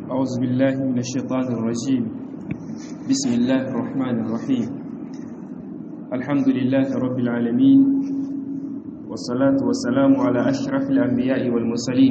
أعوذ بالله من الشيطان الرجيم بسم الله الرحمن الرحيم الحمد لله رب العالمين والصلاة والسلام على أشرف الأنبياء والمرسلين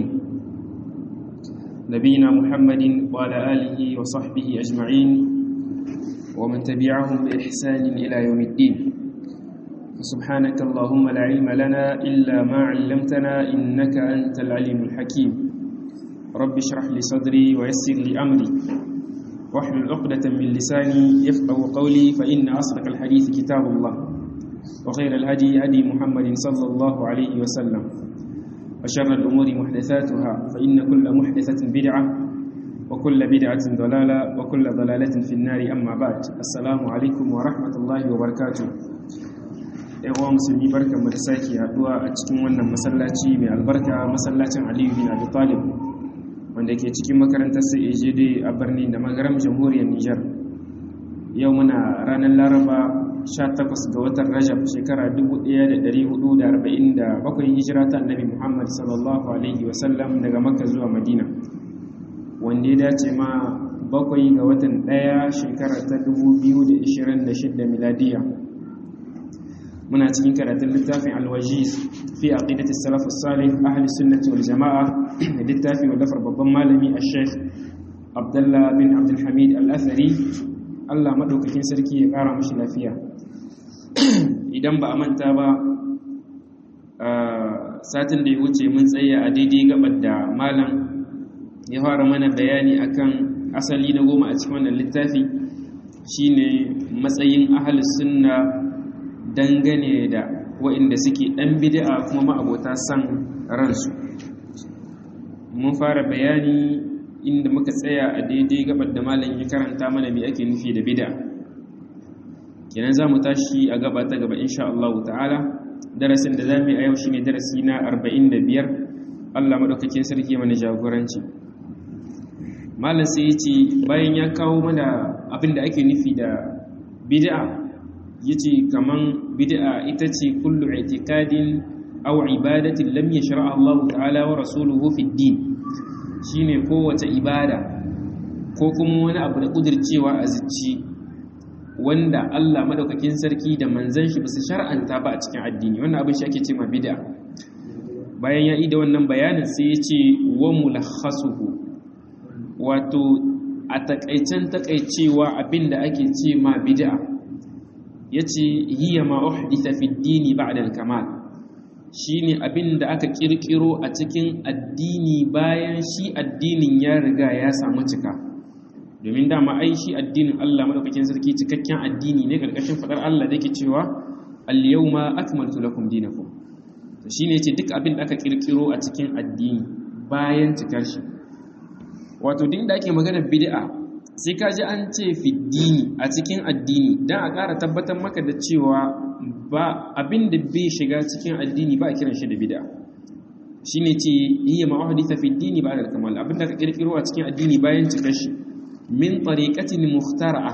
نبينا محمد وعلى آله وصحبه أجمعين ومن تبعهم بإحسان إلى يوم الدين سبحانك اللهم لا علم لنا إلا ما علمتنا إنك أنت العليم الحكيم رب اشرح لي صدري ويسر لي أمري واحلل عقدة من لساني يفقه قولي فإن أصدق الحديث كتاب الله وخير الهدي هدي محمد صلى الله عليه وسلم وشر الأمور محدثاتها فإن كل محدثة بدعة وكل بدعة ضلالة وكل ضلالة في النار أما بعد السلام عليكم ورحمة الله وبركاته yawa musulmi barkan mu da sake haduwa a cikin wannan masallaci mai albarka masallacin Aliyu bin Abi Talib wanda ke cikin makarantar CAJD a birnin da magaram jamhuriyar Nijar yau muna ranar Laraba 18 ga watan Rajab shekara 1447 hijira ta Annabi Muhammad sallallahu alaihi wasallam daga Makka zuwa Madina wanda ya dace ma bakwai ga watan ɗaya shekara ta 2026 miladiya muna cikin karatun littafin alwajiz fi aqidati salaf salih ahli sunnati wal jamaa littafi wallafar babban malami al-sheikh abdullah bin abdul hamid al-athari Allah madaukakin sarki ya kara mashi lafiya idan ba a manta ba satin da ya wuce mun tsaya a daidai gabar da malam ya fara mana bayani akan asali na goma a cikin wannan littafi shine matsayin ahli sunna dangane da waɗanda suke ɗan bid'a kuma ma'abota san ransu mun fara bayani inda muka tsaya a daidai gabar da malam ya karanta mana me ake nufi da bid'a kenan za mu tashi a gaba ta gaba insha Allah ta'ala darasin da za mu yi a yau shine darasi na 45 Allah madaukakin sarki mana jagoranci malam sai ya ce bayan ya kawo mana abin da ake nufi da bid'a yace kaman bid'a ita ce kullu i'tiqadin aw ibadatin lam yashra'a Allah ta'ala wa rasuluhu fi din shine kowace ibada ko kuma wani abu da kudircewa a zuci wanda Allah madaukakin sarki da manzon shi basu shar'anta ba a cikin addini wannan abin shi ake cewa bid'a bayan ya yi da wannan bayanin sai ya ce wa mulakhasuhu wato a takaicen takaicewa abinda ake ce ma bid'a yace hiya ma uhditha fi dini ba'da al-kamal shine abinda aka kirkiro a cikin addini bayan shi addinin ya riga ya samu cika domin dama ai shi addinin Allah madaukakin sarki cikakken addini ne karkashin fadar Allah da yake cewa al-yawma akmaltu lakum dinakum to shine yace duk abin da aka kirkiro a cikin addini bayan cikar shi wato din da ake magana bid'a sai ka ji an ce fiddini a cikin addini don a ƙara tabbatar maka da cewa ba abin da bai shiga cikin addini ba a kiran shi da bida shi ne ce iya ma'ahadita fiddini ba da kamal abin da ka ƙirƙiro a cikin addini bayan cika shi min tariƙatin muhtara'a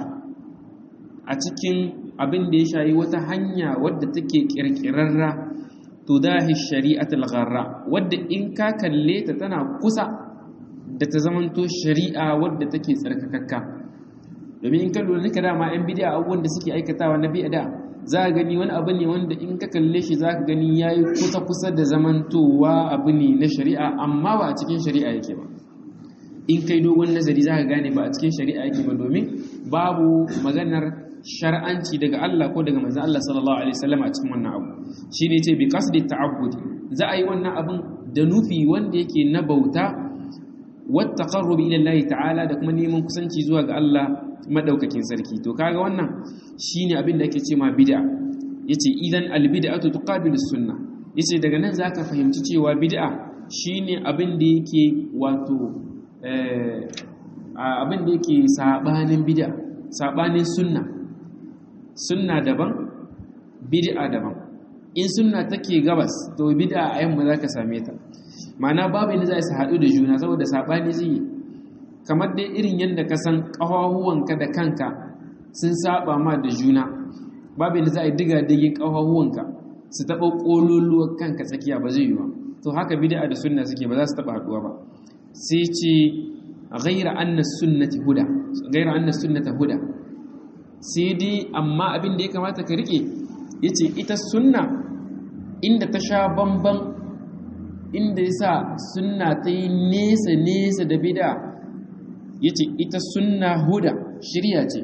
a cikin abin da ya shayi wata hanya wadda take ƙirƙirarra to dahi shari'atul gharra wadda in ka kalle ta tana kusa da ta zamanto shari'a wadda take tsarkakakka domin in ka lura nika dama yan bidiya abubuwan da suke aikatawa na biya da za ka gani wani abu ne wanda in ka kalle shi za ka gani ya yi kusa-kusa da zamantowa abu ne na shari'a amma ba a cikin shari'a yake ba in kai dogon nazari za ka gane ba a cikin shari'a yake ba domin babu maganar shar'anci daga Allah ko daga manzon Allah sallallahu alaihi wasallam a cikin wannan abu shine ce bi qasdi ta'abbudi za a yi wannan abun da nufi wanda yake na bauta wattaqarrubi ila Allah ta'ala da kuma neman kusanci zuwa ga Allah madaukakin sarki to kaga wannan shine abin da ake ce ma bid'a yace idan albid'atu tuqabilu sunna yace daga nan zaka fahimci cewa bid'a shine abin da yake wato eh abin da yake sabanin bid'a sabanin sunna sunna daban bid'a daban in sunna take gabas to bid'a a yamma zaka same ta ma'ana babu inda za su haɗu da juna saboda saɓani zai yi kamar dai irin yadda ka san ƙawahuwanka da kanka sun saba ma da juna babu inda za a yi diga digin ƙawahuwanka su taɓa ƙololuwar kanka tsakiya ba zai yi ba to haka bid'a da sunna suke ba za su taɓa haɗuwa ba sai ce ghaira anna sunnati huda ghaira anna sunnata huda sai dai amma abin da ya kamata ka rike yace ita sunna inda ta sha bamban inda yasa sunna ta yi nesa nesa da bid'a yace ita sunna huda shirya ce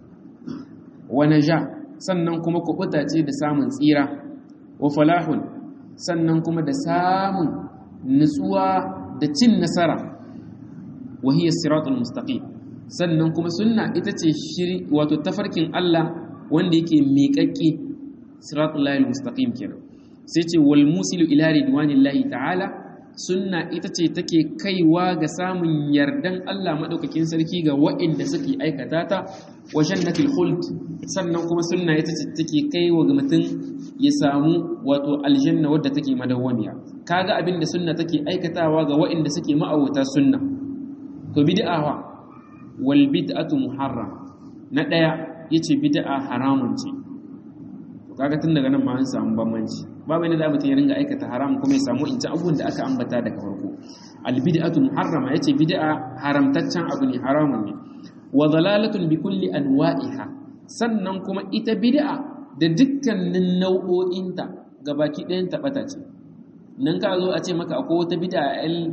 wa naja sannan kuma kubuta ce da samun tsira wa falahun sannan kuma da samun nutsuwa da cin nasara wa hiya siratul mustaqim sannan kuma sunna ita ce shiri wato tafarkin Allah wanda yake miƙaƙƙe siratul lahil mustaqim kenan sai ce wal musilu ila ridwanillahi ta'ala sunna ita ce take kaiwa ga samun yardan Allah madaukakin sarki ga waɗanda suke aikata ta wa jannatul khuld sannan kuma sunna ita ce take kaiwa ga mutum ya samu wato aljanna wadda take madawwamiya kaga abin da sunna take aikatawa ga waɗanda suke ma'awuta sunna to bid'a wa wal bid'atu muharram na daya yace bid'a haramun ce to kaga tun daga nan ma an samu bambanci babu ne da mutum ya ringa aikata haram kuma ya samu in ci abubuwan da aka ambata daga farko al bid'atu muharrama yace bid'a haramtaccen abu ne haramun ne wa dalalatun bi kulli anwa'iha sannan kuma ita bid'a da dukkanin nau'o'inta gabaki ɗayan taɓata ce nan ka zo a ce maka akwai wata bid'a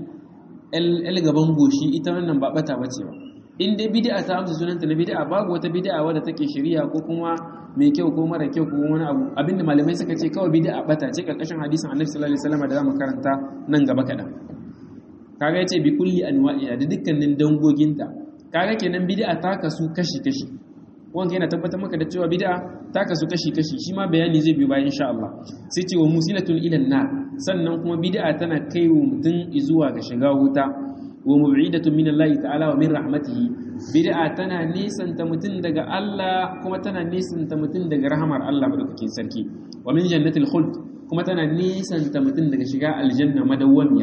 el gaban goshi ita wannan ba bata bace ba in dai bid'a ta amsa sunanta na bid'a babu wata bid'a wadda take shari'a ko kuma mai kyau ko mara kyau ko wani abu abinda malamai suka ce kawai bid'a bata ce karkashin hadisin Annabi sallallahu alaihi wasallam da zamu karanta nan gaba kadan kaga yace bi kulli anwa'iha da dukkanin dangoginta kaga kenan bid'a ta kasu kashi kashi wanda yana tabbatar maka da cewa bid'a ta kasu kashi kashi shi ma bayani zai biyo bayan insha Allah sai ce wa musilatun ila nar sannan kuma bid'a tana kai wa mutum zuwa ga shiga wuta wa mub'idatun min Allah ta'ala wa min rahmatihi bid'a tana nisanta mutum daga Allah kuma tana nisanta mutum daga rahamar Allah madaukakin sarki wa min jannatil khuld kuma tana nisanta mutum daga shiga aljanna madawwamiya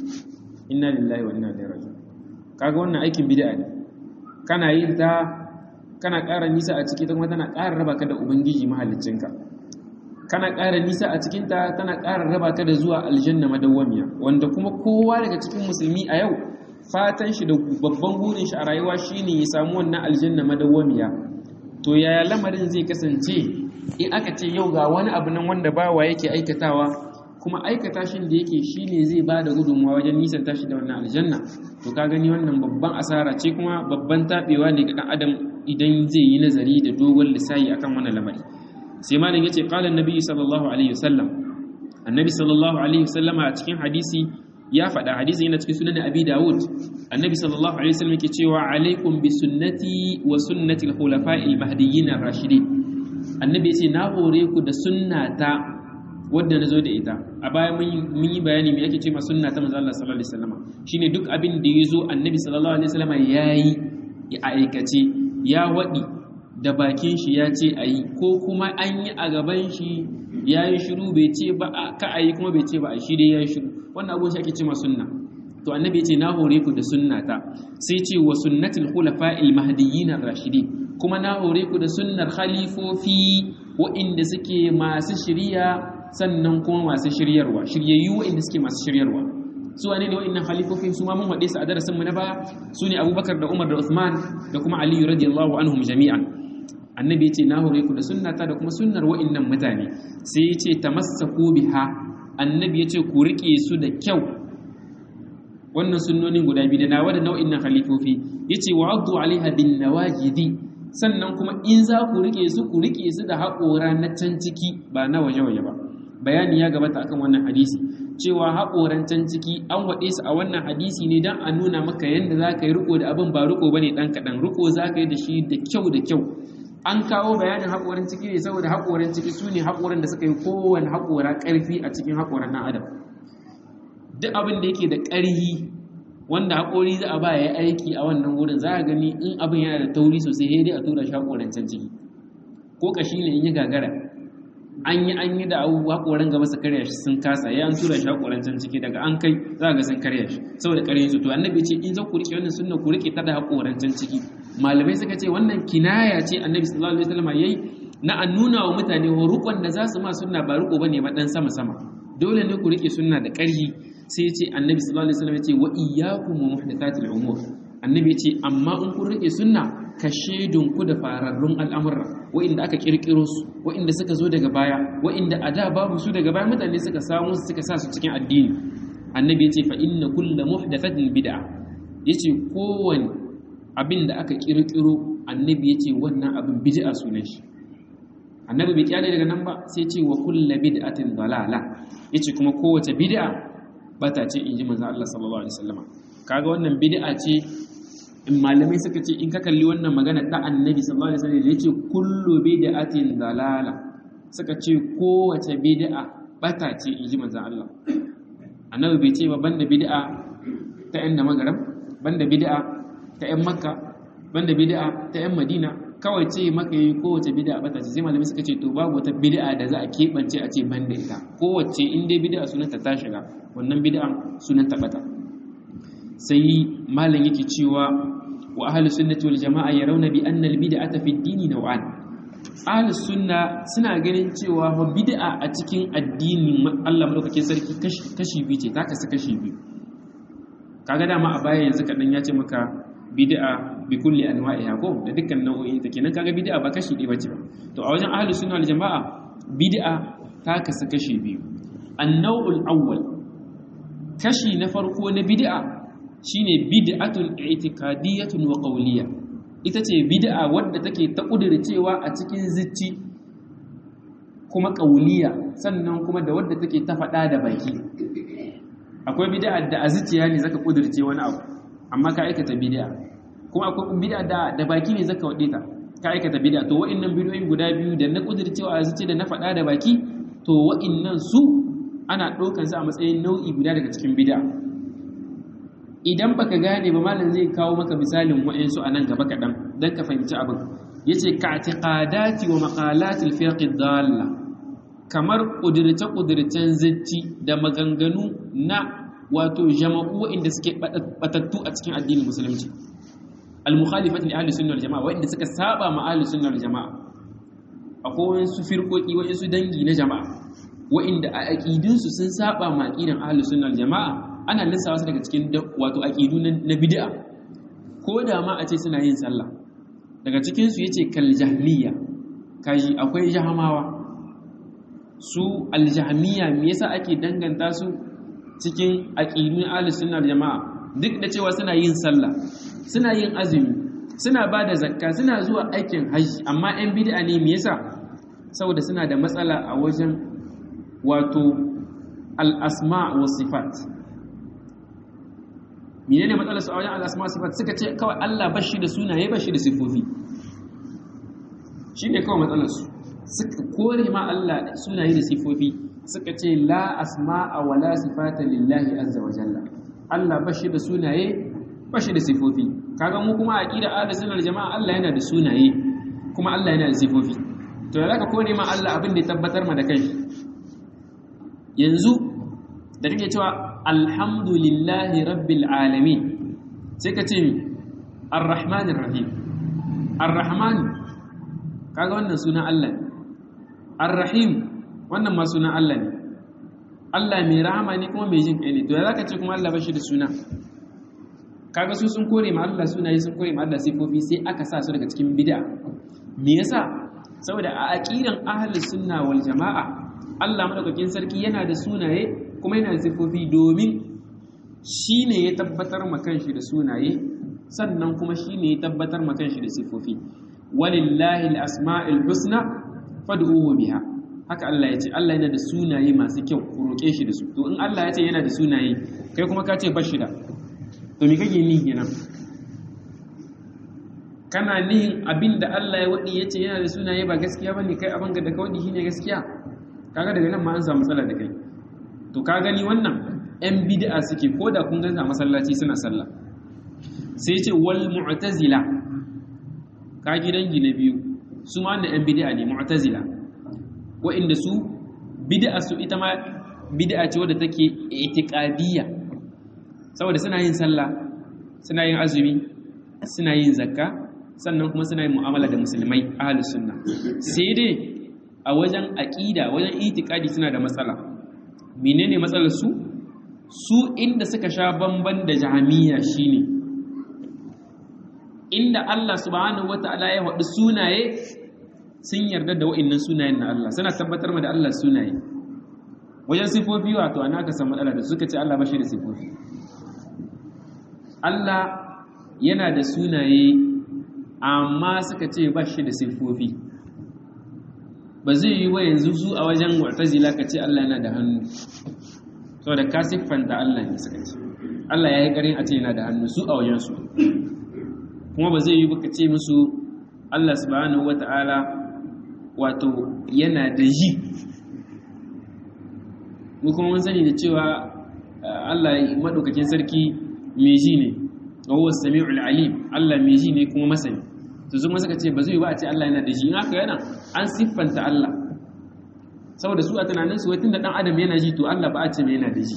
inna lillahi wa inna ilaihi raji'un kaga wannan aikin bid'a ne kana yin ta kana ƙara nisa a ciki ta kuma tana ƙara raba ka da ubangiji mahaliccinka kana ƙara nisa a cikinta tana ƙara raba ka da zuwa aljanna madawwamiya wanda kuma kowa daga cikin musulmi a yau fatan shi da babban burin shi a rayuwa shine ya samu wannan aljanna madawwamiya to yaya lamarin zai kasance in aka ce yau ga wani abu nan wanda bawa yake aikatawa kuma aikata shin da yake shine zai ba da gudunmawa wajen nisan tashi da wannan aljanna to ka gani wannan babban asara ce kuma babban tabewa ne ga dan adam idan zai yi nazari da dogon lissahi akan wannan lamari sai malam yace qala annabi sallallahu alaihi wasallam annabi sallallahu alaihi wasallam a cikin hadisi ya faɗa hadisi yana cikin sunan abi dawud annabi sallallahu alaihi wasallam yake cewa alaikum bi sunnati wa sunnati al-khulafa'i al-mahdiyyin ar-rashidin annabi yace na hore ku da sunnata wadda na zo da ita a baya mun yi bayani me yake ce ma sunna ta manzo Allah sallallahu alaihi wasallam shine duk abin da ya zo annabi sallallahu alaihi wasallam yayi a aikace ya waɗi da bakin shi ya ce a yi ko kuma an yi a gaban shi ya yi shiru bai ce ba ka a yi kuma bai ce ba a shi dai ya yi shiru wannan abubuwan shi ake ce ma sunna to annabi ya ce na hore ku da sunnata sai ce wa sunnatul khulafa'il mahdiyyin ar-rashidin kuma na hore ku da sunnar khalifofi wa'inda suke masu shiriya sannan kuma masu shiryarwa shiryayyu wa'inda suke masu shiryarwa su wane ne wa'annan halifofin su ma mun haɗe su a darasin mu na baya su ne abubakar da umar da uthman da kuma aliyu radiyallahu anhum jami'an annabi yace na hore ku da sunnata da kuma sunnar wa'annan mutane sai yace tamassaku biha annabi yace ku rike su da kyau wannan sunnonin guda biyu da nawa da nau'in nan halifofi yace wa'addu alaiha bin nawajidi sannan kuma in za ku rike su ku rike su da haƙora na can ciki ba na waje-waje ba bayani ya gabata akan wannan hadisi cewa haƙoran can ciki an waɗe su a wannan hadisi ne don a nuna maka yadda za ka yi riko da abin ba riko ba ne ɗan kaɗan riko za ka yi da shi da kyau da kyau an kawo bayanin haƙoran ciki ne saboda haƙoran ciki su ne haƙoran da suka yi kowane haƙora ƙarfi a cikin haƙoran ɗan adam duk abin da yake da ƙarfi wanda haƙori za a ba ya aiki a wannan wurin za a gani in abin yana da tauri sosai sai dai a tura shi haƙoran can ciki ko ƙashi ne in yi gagara an yi an yi da abubuwa haƙoran gaba su karya shi sun kasa ya an tura shi haƙoran can ciki daga an kai za ga sun karya shi saboda ƙarfin su to annabi ce in za ku riƙe wannan sunna ku riƙe ta da haƙoran can ciki malamai suka ce wannan kinaya ce annabi sallallahu alaihi wasallam yayi na an nuna wa mutane rukun da za su ma sunna ba riko bane ba dan sama sama dole ne ku riƙe sunna da ƙarfi sai ce annabi sallallahu alaihi wasallam ya ce wa iyyakum wa muhdathatil umur annabi ya ce amma in kun rike sunna ka shedun ku da fararrun al'amura wa'inda aka kirkiro su wa'inda suka zo daga baya wa'inda a da babu su daga baya mutane suka samu su suka sa su cikin addini annabi ya ce fa inna kullu muhdathatin bid'a yace kowane abin da aka kirkiro annabi ya ce wannan abin bid'a sunan shi annabi bai kyale daga nan ba sai ce wa kullu bid'atin dalala yace kuma kowace bid'a bata ce inji manzo Allah sallallahu alaihi wasallam kaga wannan bid'a ce in malamai suka ce in ka kalli wannan magana ta annabi sallallahu alaihi wasallam yace kullu bid'atin dalala suka ce kowace bid'a bata ce inji manzo Allah annabi bai ce ba banda bid'a ta yan da magarab banda bid'a ta yan makka banda bid'a ta yan madina kawai ce maka yi kowace bid'a bata ce sai malamai suka ce to babu wata bid'a da za a keɓance a ce banda ita kowace in dai bid'a sunanta ta shiga wannan bid'a sunanta bata sai malam yake cewa wa ahli sunnati wal jama'a yarawna bi anna al bid'ata fi ad-dini naw'an ahli sunna suna ganin cewa fa bid'a a cikin addinin Allah madaukakin sarki kashi biyu ce ta kasu kashi biyu kaga dama a baya yanzu kadan ya ce maka bid'a bi kulli anwa'iha ko da dukkan nau'o'in ta kenan kaga bid'a ba kashi ɗaya bace ba to a wajen ahlus sunna wal jama'a bid'a ta kasu kashi biyu an-naw'ul awwal kashi na farko na bid'a shine bid'atun i'tiqadiyyatun wa qawliyya ita ce bid'a wadda take ta kudircewa a cikin zicci kuma qawliya sannan kuma da wadda take ta faɗa da baki akwai bid'a da a zuciya ne zaka kudirce wani abu amma ka aikata bid'a kuma akwai bid'a da da baki ne zaka wade ta ka aikata bid'a to wa'annan bid'o'in guda biyu da na kudircewa a zuciya da na faɗa da baki to wa'annan su ana ɗaukar su a matsayin nau'i guda daga cikin bid'a idan baka gane ba malam zai kawo maka misalin wa'ansu a nan gaba kaɗan don ka fahimci abin yace ka i'tiqadati wa maqalati al-firq dalla kamar kudirce-kudircen zacci da maganganu na wato jama'u inda suke batattu a cikin addinin musulunci al-mukhalifat li ahli sunnah wal jama'a wanda suka saba ma ahli sunnah wal jama'a akwai wasu firkoki wasu dangi na jama'a wa'inda a aqidun su sun saba ma aqidan ahli sunnah wal jama'a ana lissawa su daga cikin wato aqidu na bid'a ko da ma a ce suna yin sallah daga cikin su yace kal jahmiya kaji akwai jahamawa su aljahmiya me yasa ake danganta su cikin aqidun ahlus sunna jama'a duk da cewa suna yin sallah suna yin azumi suna bada zakka suna zuwa aikin hajji amma ɗan bid'a ne me yasa saboda suna da matsala a wajen wato al-asma wa sifat menene matsalar su a wajen al-asma wa sifat suka ce kawai Allah bashi da sunaye bashi da sifofi shine kawai matsalar su suka kore ma Allah sunaye da sifofi suka ce la asma'a wa la sifata lillahi azza wa jalla Allah bashi da sunaye bashi da sifofi kaga mu kuma aqida ahlus sunnah jama'a Allah yana da sunaye kuma Allah yana da sifofi to da zaka kore ma Allah abin da ya tabbatar ma da kai yanzu da kake cewa alhamdulillahi rabbil alamin sai ka ce mi arrahmanir rahim arrahman kaga wannan sunan Allah ne Ar-Rahim wannan ma sunan Allah ne. Allah mai rahama ne kuma mai jin kai ne. To ya zaka ce kuma Allah bashi da suna? Kaga su sun kore ma Allah sunaye sun kore ma Allah sifofi sai aka sa su daga cikin bid'a. Me yasa? Saboda a aqidan ahli sunna wal jama'a Allah madaukakin sarki yana da sunaye kuma yana da sifofi domin shine ya tabbatar ma kanshi da sunaye sannan kuma shine ya tabbatar ma kanshi da sifofi. Walillahi al-asma'ul husna fad'uhu biha haka Allah ya ce Allah yana da sunaye masu kyau ku roƙe shi da su to in Allah ya ce yana da sunaye kai kuma ka ce bashi da to me kake ni kenan kana nihin abin da Allah ya wadi ya ce yana da sunaye ba gaskiya bane kai abin da ka wadi shine gaskiya kaga daga nan ma an samu matsala da kai to ka gani wannan yan bid'a suke ko da kun gansa masallaci suna sallah sai ce wal mu'tazila ka gidan na biyu su ma wannan yan bid'a ne mu'tazila wa'inda su bid'a su ita ma bid'a ce wadda take itiqadiyya saboda suna yin sallah suna yin azumi suna yin zakka sannan kuma suna yin mu'amala da musulmai ahlus sunna sai dai a wajen aqida wajen itiqadi suna da matsala menene matsalar su su inda suka sha bamban da jahamiya shine inda Allah subhanahu wata'ala ya faɗi sunaye sun yarda da wa'annan sunayen na Allah suna tabbatar ma da Allah sunaye wajen sifofi wato ana ka san matsala da suka ce Allah ba shi da sifofi Allah yana da sunaye amma suka ce ba shi da sifofi ba zai yi wa yanzu su a wajen mu'tazila ka ce Allah yana da hannu saboda ka siffanta Allah ne suka ce Allah ya yi ƙarin a ce yana da hannu su a wajen su kuma ba zai yi ba ka ce musu Allah subhanahu wata'ala wato yana da ji mu kuma mun sani da cewa Allah madaukakin sarki mai ji ne wa huwa samiul alim Allah mai ji ne kuma masani to zuma suka ce ba zai ba a ce Allah yana da ji in haka yana an siffanta Allah saboda su a tunanin su tunda dan adam yana ji to Allah ba a ce mai yana da ji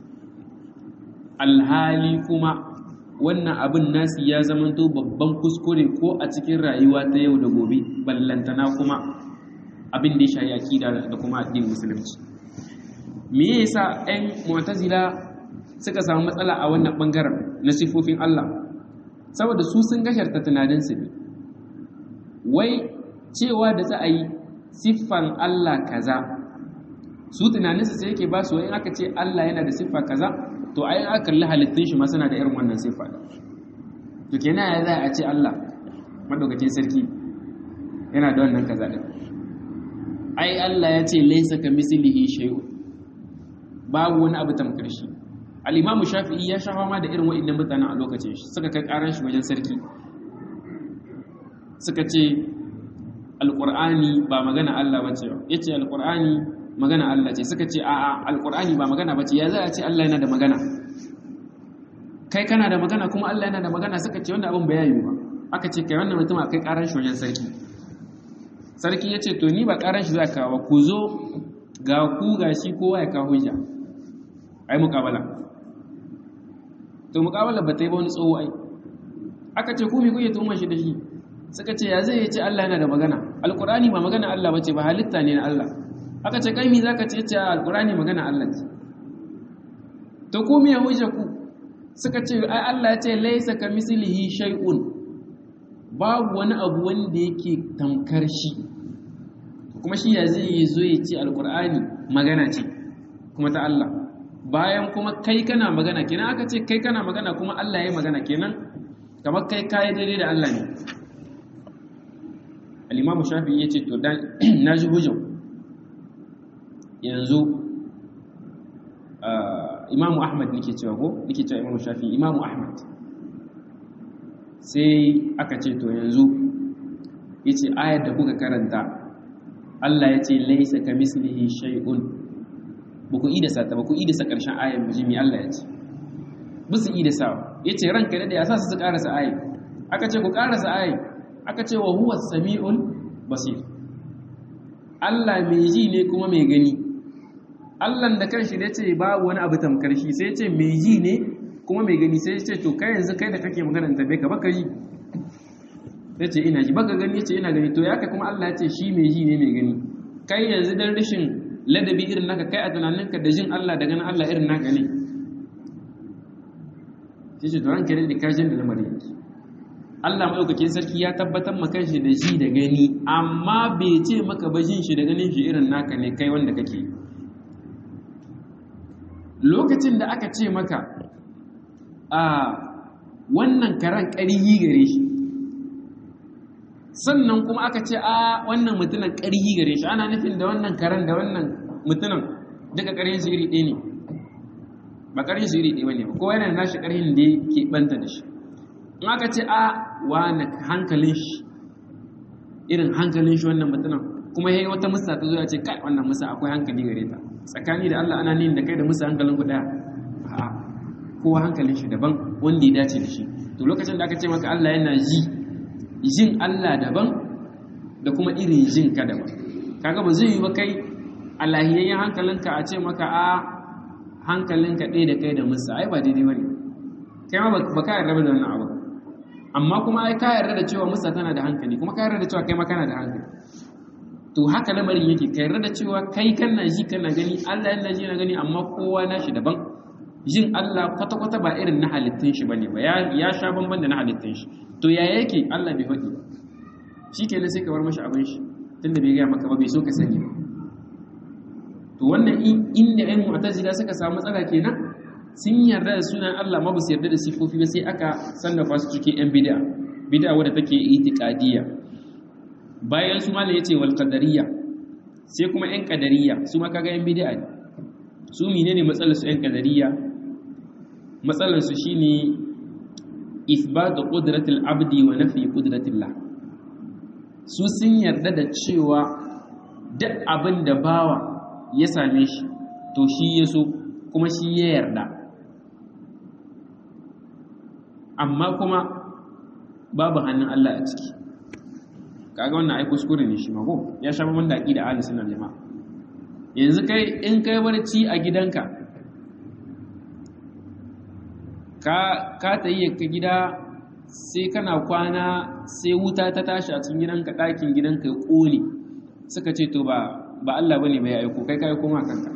alhali kuma wannan abin nasi ya zamanto babban kuskure ko a cikin rayuwa ta yau da gobe ballantana kuma abin da ya shayi akida da kuma addinin musulunci me yasa ɗan mu'tazila suka samu matsala a wannan bangaren na sifofin Allah saboda su sun gasharta tunaninsu ne wai cewa da za a yi siffan Allah kaza su tunaninsu sai yake ba su in aka ce Allah yana da siffa kaza to ai aka kalli halittun shi ma suna da irin wannan siffa to kenan ya za a ce Allah madaukakin sarki yana da wannan kaza din ai Allah ya ce laysa kamislihi shay'un babu wani abu tamkar shi al-imamu shafi'i ya shafa ma da irin wa'annan mutanen a lokacin shi suka kai karan shi wajen sarki suka ce alqur'ani ba magana Allah bace yace alqur'ani magana Allah ce suka ce a'a alqur'ani ba magana bace ya za a ce Allah yana da magana kai kana da magana kuma Allah yana da magana suka ce wanda abin bayani ba aka ce kai wannan mutum kai karan shi wajen sarki sarki yace to ni ba karan shi za ka kawo ku zo ga ku ga shi kowa ya kawo hujja ai muqabala to muqabala ba ta yi ba wani tsoho ai aka ce ku me kuke tuhumar shi da shi suka ce ya zai ce Allah yana da magana alqur'ani ba magana Allah bace ba halitta ne na Allah aka ce kai mi zaka ce ce alqur'ani magana Allah ce to ku me hujja ku suka ce ai Allah ya ce laysa kamislihi shay'un babu wani abu wanda yake tamkar shi kuma shi ya zai zo ya ce alqur'ani magana ce kuma ta Allah bayan kuma kai kana magana kenan aka ce kai kana magana kuma Allah ya yi magana kenan kamar kai kayi daidai da Allah ne al-imamu shafi ya ce to na ji hujjan yanzu imamu ahmad nake cewa ko nake cewa imamu shafi imamu ahmad sai aka ce to yanzu ya ce ayar da kuka karanta Allah ya ce laisa ka mislihi shay'un ba ku idasa ta ba ku idasa ƙarshen ayar mujimi Allah ya ce ba su idasa ya ce ranka da ya sa su ƙarasa ayar aka ce ku ƙarasa ayar aka ce wa huwa sami'ul basir Allah mai ji ne kuma mai gani Allah da kanshi da ce babu wani abu tamkar shi sai ce mai ji ne kuma mai gani sai ce to kai yanzu kai da kake magana ta bai ka baka ji sai ce ina ji baka gani ce ina gani to ya kai kuma Allah ya ce shi mai ji ne mai gani kai yanzu dan rashin ladabi irin naka kai a tunaninka da jin Allah da ganin Allah irin naka ne sai ce to ranka da kashin da lamarin yake Allah maɗaukakin sarki ya tabbatar maka shi da ji da gani amma bai ce maka ba jin shi da ganin shi irin naka ne kai wanda kake lokacin da aka ce maka a wannan karan ƙarihi gare shi sannan kuma aka ce a wannan mutunan ƙarihi gare shi ana nufin da wannan karan da wannan mutunan duka ƙarhin shi iri ɗaya ne ba ƙarhin shi iri ɗaya ne ba ko yana nashi ƙarhin da ke ɓanta da shi in aka ce a wane hankalin shi irin hankalin shi wannan mutumin kuma yayi wata musa ta zo ya ce kai wannan musa akwai hankali gare ta tsakani da Allah ana nin da kai da musa hankalin ku daya a kowa hankalin shi daban wanda ya dace da shi to lokacin da aka ce maka Allah yana ji jin Allah daban da kuma irin jin ka daban kaga ba zai yi ba kai alahiyayyen hankalinka a ce maka a hankalinka ɗaya da kai da musa ai ba daidai bane kai ma ba ka yarda da wannan abu amma kuma ai ka yarda da cewa musa tana da hankali kuma ka yarda da cewa kai ma kana da hankali to haka lamarin yake ka yarda da cewa kai kana ji kana gani Allah yana ji na gani amma kowa nashi daban jin Allah kwata-kwata ba irin na halittun shi bane ba ya sha bamban da na halittun shi to ya yake Allah bai faɗi ba shi kenan sai ka bar mashi abin shi tunda bai gaya maka ba bai so ka sani ba to wannan inda ɗan mu'tazila suka samu matsala kenan sun yarda da sunan Allah ma ba su yarda da sifofi ba sai aka sannafa su cikin yan bid'a bid'a wadda take itiqadiyya bayan su malam yace wal qadariyya sai kuma yan qadariyya su ma kaga yan bid'a ne su menene matsalar su yan qadariyya matsalar su shine ithbatu qudratil abdi wa nafi qudratillah su sun yarda da cewa duk abin da bawa ya same shi to shi ya so kuma shi ya yarda amma kuma babu hannun Allah a ciki kaga wannan ai kuskure ne shi mako ya sha mamman da aqida ahli sunnah jama'a yanzu kai in kai barci a gidanka ka ka tayi ka gida sai kana kwana sai wuta ta tashi a cikin gidanka ɗakin gidanka ya ƙone suka ce to ba ba Allah bane bai aiko kai kai koma kanka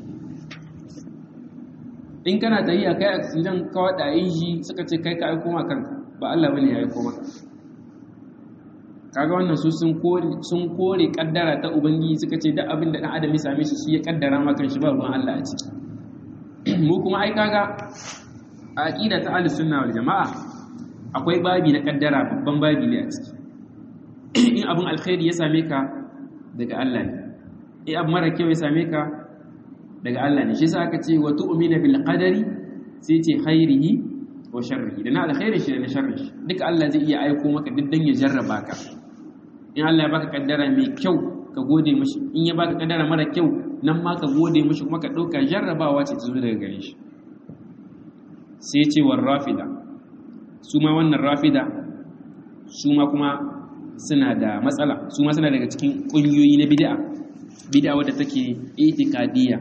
in kana tayi a kai accident ka wada shi suka ce kai ka aiko ma kanka ba Allah bane ya aiko maka kaga wannan su sun kore sun kore kaddara ta ubangiji suka ce duk abin da dan adam ya same shi shi ya kaddara ma kan shi ba ruwan Allah a ciki mu kuma ai kaga a aqida ta ahlus sunna wal jamaa akwai babi na kaddara babban babi ne a ciki in abin alkhairi ya same ka daga Allah ne in abin mara kyau ya same ka daga Allah ne shi yasa aka ce wa tu'mina bil qadari sai ce khairihi wa sharrihi da na alkhairi shi da na sharri shi duka Allah zai iya aiko maka duk dan ya jarraba ka in Allah ya baka kaddara mai kyau ka gode mishi in ya baka kaddara mara kyau nan ma ka gode mishi kuma ka dauka jarrabawa ce ta zo daga gare shi sai ce war rafida su ma wannan rafida su ma kuma suna da matsala su ma suna daga cikin ƙungiyoyi na bid'a bid'a wadda take itikadiyya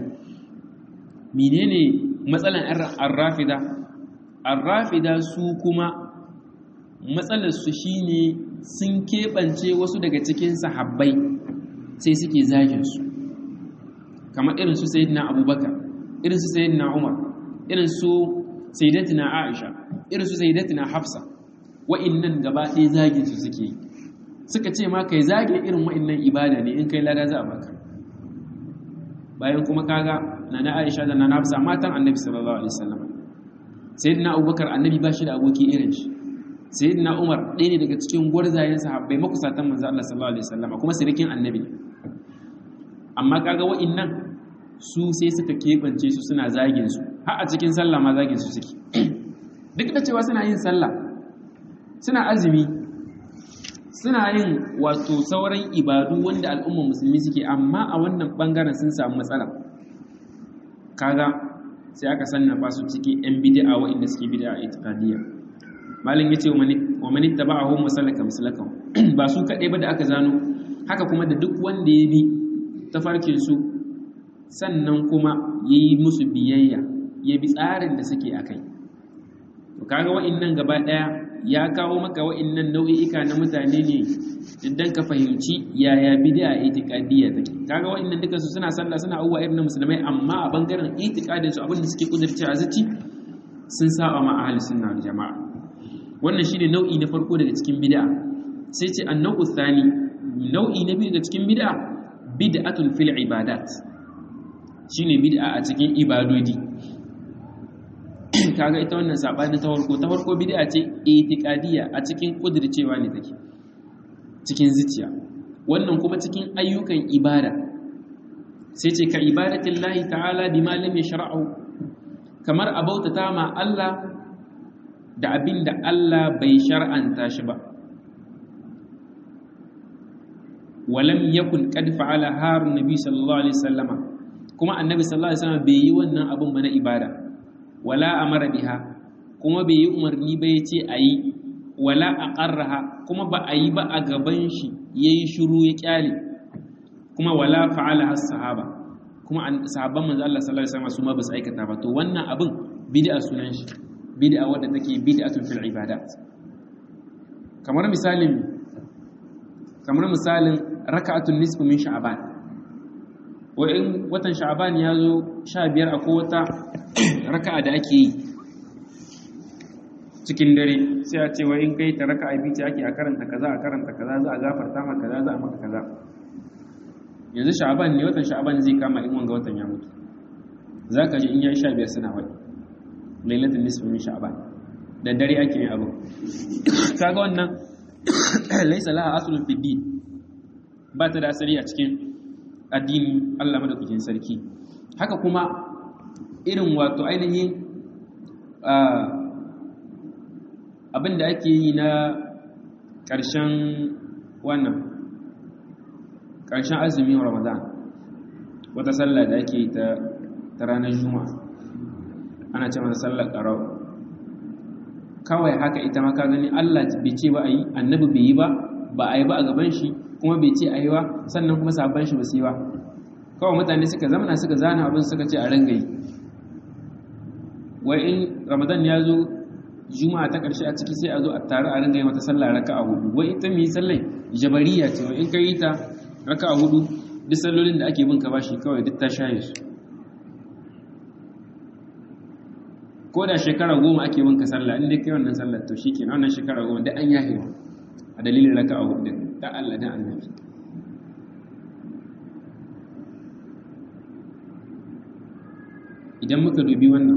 menene matsalan ar-rafida ar-rafida su kuma matsalar su shine sun keɓance wasu daga cikin sahabbai sai suke zagin su kamar irin su sayyidina abubakar irin su sayyidina umar irin su sayyidatina aisha irin su sayyidatina hafsa wa'innan gaba ɗaya zagin su suke yi suka ce ma kai zage irin wa'innan ibada ne in kai lada za a baka bayan kuma kaga nana Aisha da nana Hafsa matan Annabi sallallahu alaihi wasallam sayyidina Abubakar Annabi ba shi da aboki irin shi sayyidina Umar ɗaya ne daga cikin gwarzayen sahabbai makusatan manzo Allah sallallahu alaihi wasallam kuma sirikin Annabi amma kaga wa'innan su sai suka kebance su suna zagin su har a cikin sallah ma zagin su suke duk da cewa suna yin sallah suna azumi suna yin wato sauran ibadu wanda al'ummar musulmi suke amma a wannan bangaren sun samu matsala kaga sai aka sannafa su cikin yan bid'a wa'inda suke bid'a itiqadiyya malin yace wa man ittaba'ahu musallaka musallaka ba su kadai ba da aka zano haka kuma da duk wanda ya bi tafarkin su sannan kuma yayi musu biyayya ya bi tsarin da suke akai to kaga wa'innan gaba daya ya kawo maka wa'innan nau'i'ika na mutane ne idan ka fahimci yaya bid'a itiqadiyya take kaga wa'innan duka su suna sallah suna abubuwa irin na musulmai amma a bangaren itiqadin su abin da suke kudurci a zaci sun saba ma ahli sunna wal jama'a wannan shine nau'i na farko daga cikin bid'a sai ce annau thani nau'i na biyu daga cikin bid'a bid'atun fil ibadat shine bid'a a cikin ibadodi kaga ita wannan sabani ta farko ta farko bid'a ce itiqadiyya a cikin kudircewa ne take cikin zuciya wannan kuma cikin ayyukan ibada sai ce ka ibadatin lahi ta'ala bima lam yashra'u kamar abautata ma Allah da abin da Allah bai shar'anta shi ba walam yakun qad fa'ala harun nabi sallallahu alaihi wasallama kuma annabi sallallahu alaihi wasallam bai yi wannan abun ba na ibada wala amara biha kuma bai yi umarni ba yace ayi wala aqarraha kuma ba a yi ba a gaban shi yayi shiru ya kyale kuma wala fa'ala as-sahaba kuma sahabban manzo Allah sallallahu alaihi wasallam su ma ba su aikata ba to wannan abin bid'a sunan shi bid'a wadda take bid'atun fil ibadat kamar misalin kamar misalin raka'atun nisfu min sha'ban wa in watan sha'ban ya zo 15 akwai wata raka'a da ake yi cikin dare sai a ce wa in kai ta raka'a biyu ce ake a karanta kaza a karanta kaza za a gafarta maka kaza za a maka kaza yanzu sha'aban ne watan sha'aban zai kama in wanga watan ya mutu za ka ji in yayi sha biyar suna wani lailatul nisfi min sha'aban da dare ake yin abu kaga wannan laisa laha aslun fi din ba ta da asali a cikin addini Allah madaukakin sarki haka kuma irin wato ainihin abin da ake yi na ƙarshen wannan ƙarshen azumin ramadan wata sallah da ake yi ta ranar juma'a ana ce mata sallar ƙarau kawai haka ita ma ka gani Allah bai ce ba a yi annabi bai yi ba ba a yi ba a gaban shi kuma bai ce a yi ba sannan kuma sabon shi ba su yi ba kawai mutane suka zamana suka zana abin suka ce a ranga yi wai in ramadan ya zo juma'a ta ƙarshe a ciki sai a zo a tare a ranga yi mata sallah raka a hudu wai ita mai sallai jabariya ce wai in ka yi ta raka a hudu duk sallolin da ake bin ka bashi kawai duk ta shaye su ko da shekara goma ake bin ka sallah inda kai wannan sallar to shike na wannan shekara goma da an yahe a dalilin raka a hudu da Allah da annabi idan muka dubi wannan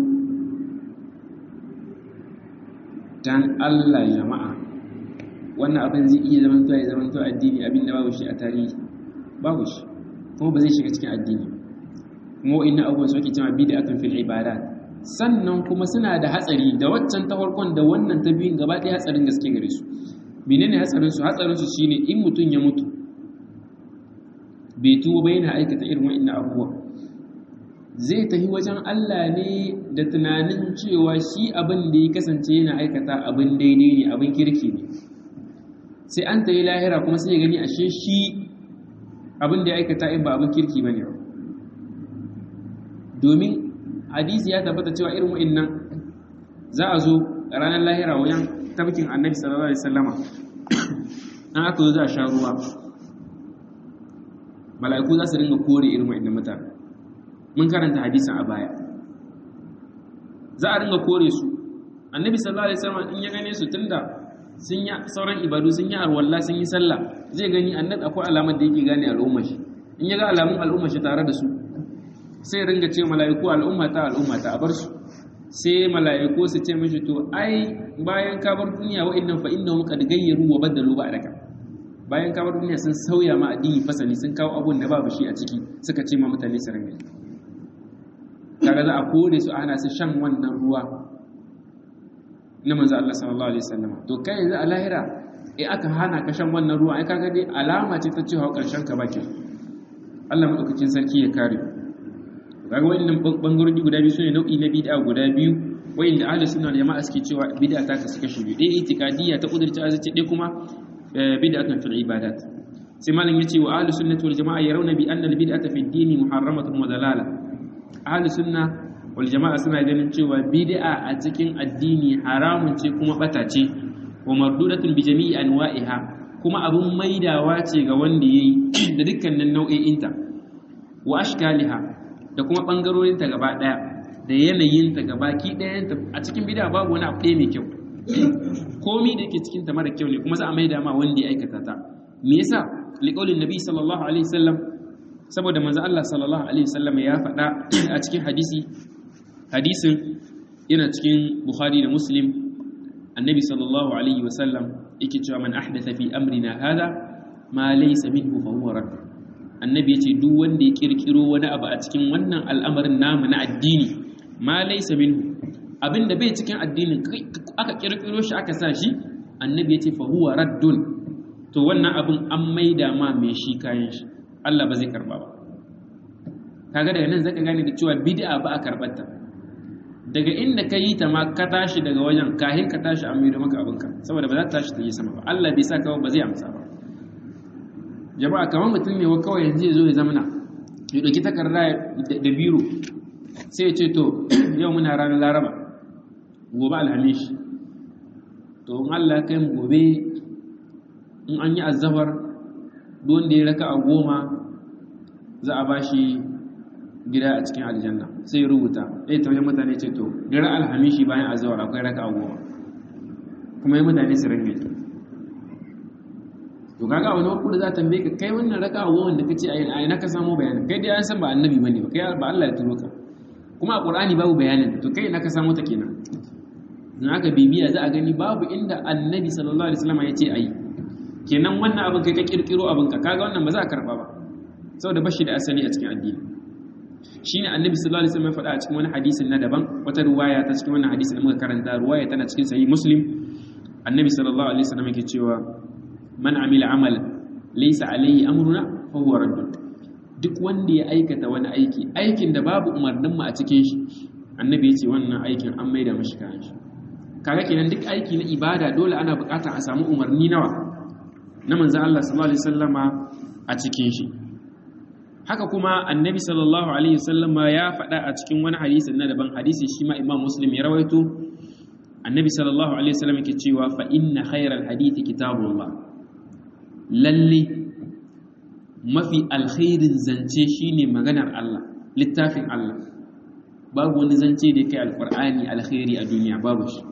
dan Allah jama'a wannan abin zai iya zaman to ya zaman to addini abin da babu shi a tarihi babu shi kuma ba zai shiga cikin addini kuma inna abubuwan su ake cewa bid'atun fil ibadat sannan kuma suna da hatsari da waccan ta farkon da wannan ta biyun gaba ɗaya hatsarin gaske gare su menene hatsarin su hatsarin su shine in mutum ya mutu bai tuwo ba yana aikata irin wa'annan abubuwa zai tafi wajen Allah ne da tunanin cewa shi abin da ya kasance yana aikata abin daidai ne abin kirki ne sai an tayi lahira kuma sai ya gani ashe shi abin da ya aikata in ba abin kirki bane ba domin hadisi ya tabbata cewa irin wa'annan za a zo ranar lahira wajen tabbakin annabi sallallahu alaihi wasallama an aka zo za a sha ruwa mala'iku za su ringa kore irin wa'annan mutane mun karanta hadisin a baya za a ringa kore su annabi sallallahu alaihi wasallam in ya gane su tunda sun yi sauran ibadu sun yi arwalla sun yi sallah zai gani annabi akwai alamar da yake gane al'ummar shi in ya ga alamun al'ummar shi tare da su sai ringa ce mala'iku al'umma ta al'umma ta a bar su sai mala'iku su ce mishi to ai bayan ka bar duniya wa'annan fa innahum qad gayyaru wa badalu ba'daka bayan ka bar duniya sun sauya ma addini fasali sun kawo abun da babu shi a ciki suka ce ma mutane su ringa kaga za a kore su ana su shan wannan ruwa na manzo Allah sallallahu alaihi wasallam to kai yanzu a lahira eh aka hana ka shan wannan ruwa ai kaga dai alama ce ta cewa karshen ka baki Allah madaukakin sarki ya kare kaga wannan bangarori guda biyu sune nau'i na bid'a guda biyu wayanda ahlus sunna da jama'a suke cewa bid'a ta kasu kashi biyu dai itikadiyya ta kudurci azaci dai kuma bid'atun fil ibadat sai malam yace wa ahlus sunnati wal jama'a yarawna bi anna al bid'ata fi ad-din muharramatun wa dalala ahlus sunna wal jama'a suna ganin cewa bid'a a cikin addini haramun ce kuma bata ce wa mardudatun bi jami'i anwa'iha kuma abun maidawa ce ga wanda yayi da dukkanin nau'o'inta wa ashkaliha da kuma bangarorinta gaba daya da yanayinta gabaki dayanta a cikin bid'a babu wani abu ɗaya mai kyau komi da yake cikin ta mara kyau ne kuma za a maida ma wanda ya aikata ta me yasa liqaulin nabi sallallahu alaihi wasallam saboda manzo Allah sallallahu alaihi wasallam ya faɗa a cikin hadisi hadisin yana cikin Bukhari da Muslim annabi sallallahu alaihi wasallam yake cewa man ahdatha fi amrina hada ma laysa minhu fa huwa rad annabi yace duk wanda ya kirkiro wani abu a cikin wannan al'amarin namu na addini ma laysa minhu abinda bai cikin addinin aka kirkiro shi aka sa shi annabi yace fa huwa raddun to wannan abin an maida ma mai shi kayan shi Allah ba zai karba ba kaga daga nan zaka gane da cewa bid'a ba a karbar ta daga inda ka yi ta ma ka tashi daga wajen kahin ka tashi an maido maka abinka saboda ba za ta tashi ta yi sama ba Allah bai sa kawai ba zai amsa ba jama'a kamar mutum ne wa kawai yanzu ya zo ya zamana ya ɗauki takarda da biro sai ya ce to yau muna ranar laraba gobe alhamis to in Allah kai mu gobe in an yi azabar wanda ya raka a goma za a ba shi gida a cikin aljanna sai ya rubuta ɗaya ta wajen mutane ce to daren alhamishi bayan azawar akwai raka a goma kuma yi mutane su ringa to kaga wani wakil za ta tambaye ka kai wannan raka a goma da ka ce a ina ka samu bayanin kai dai an san ba annabi bane ba kai ba Allah ya turo ka kuma a qur'ani babu bayanin to kai ina ka samu ta kenan in aka bibiya za a gani babu inda annabi sallallahu alaihi wasallam ya ce ayi kenan wannan abin kai ka kirkiro abin ka kaga wannan ba za a karba ba saboda bashi da asali a cikin addini shine annabi sallallahu alaihi wasallam ya faɗa a cikin wani hadisin na daban wata ruwaya ta cikin wannan hadisin da muka karanta ruwaya tana cikin sahih muslim annabi sallallahu alaihi wasallam yake cewa man amila amalan laysa alaihi amruna fa huwa radd duk wanda ya aikata wani aiki aikin da babu umarnin mu a cikin shi annabi yace wannan aikin an maida mashi kayan shi kaga kenan duk aiki na ibada dole ana buƙatar a samu umarni nawa na manzon Allah sallallahu alaihi wasallama a cikin shi haka kuma annabi sallallahu alaihi wasallama ya faɗa a cikin wani hadisi na daban hadisi shi ma imam muslim ya rawaito annabi sallallahu alaihi wasallam yake cewa fa inna khayral hadithi kitabullah lalle mafi alkhairin zance shine maganar Allah littafin Allah babu wani zance da kai alqur'ani alkhairi a duniya babu shi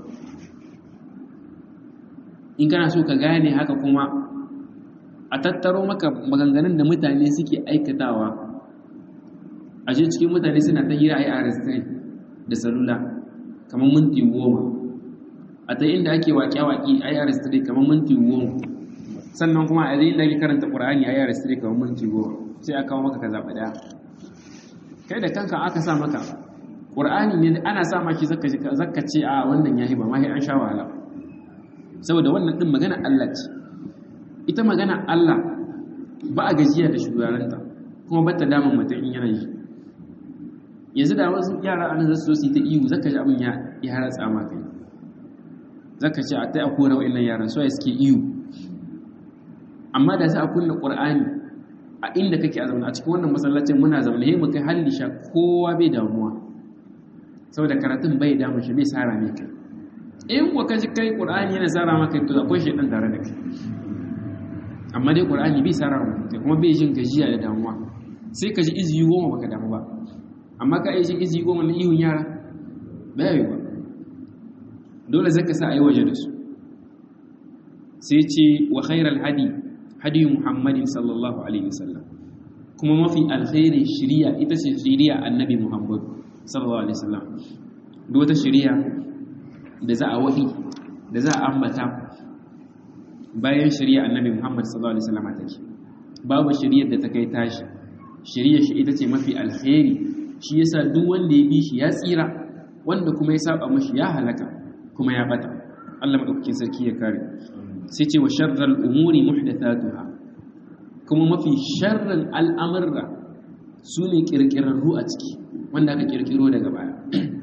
in kana so ka gane haka kuma a tattaro maka maganganun da mutane suke aikatawa a je cikin mutane suna ta hira a yi da salula kamar minti goma a ta inda ake waƙe-waƙe a yi aristire kamar minti goma sannan kuma a zai da ake karanta ƙura'ani a yi aristire kamar minti goma sai a kawo maka ka zaɓa ɗaya kai da kanka aka sa maka ƙura'ani ne ana sa maki zaka ce a wannan ya ba ma an sha wahala saboda wannan ɗin magana Allah ce ita magana Allah ba a gajiya da shugabaranta kuma ba ta damun mutum in yana yi yanzu da wasu yara an zasu su ta ihu zaka ji abin ya haratsa ma kai zaka ce a tai a kora wa'annan yaran so suke ihu amma da sai a kunna qur'ani a inda kake a zaune a cikin wannan masallacin muna zaune he mu kai halli sha kowa bai damuwa saboda karatun bai damu shi bai sara mai kai in kuwa kaji kai qur'ani yana sara maka to akwai shedan tare da kai amma dai qur'ani bai sara maka kai kuma bai jin gajiya da damuwa sai ka ji iziyi goma baka damu ba amma ka yi izi goma na ihun yara ba yi ba dole zaka sa a yi waje da su sai ce wa khairal hadi hadi muhammadin sallallahu alaihi wasallam kuma mafi alkhairin shiriya ita ce shiriya annabi muhammad sallallahu alaihi wasallam duk wata shiriya da za a wahi da za a ambata bayan shiriya annabi muhammad sallallahu alaihi wasallam take babu shiriyar da ta kai tashi shiriya shi ita ce mafi alkhairi shi yasa duk wanda ya bi shi ya tsira wanda kuma ya saba mashi ya halaka kuma ya bata Allah madaukakin sarki ya kare sai ce wa sharral umuri muhdathatuha kuma mafi sharrin al'amurra sune kirkirarru a ciki wanda aka kirkiro daga baya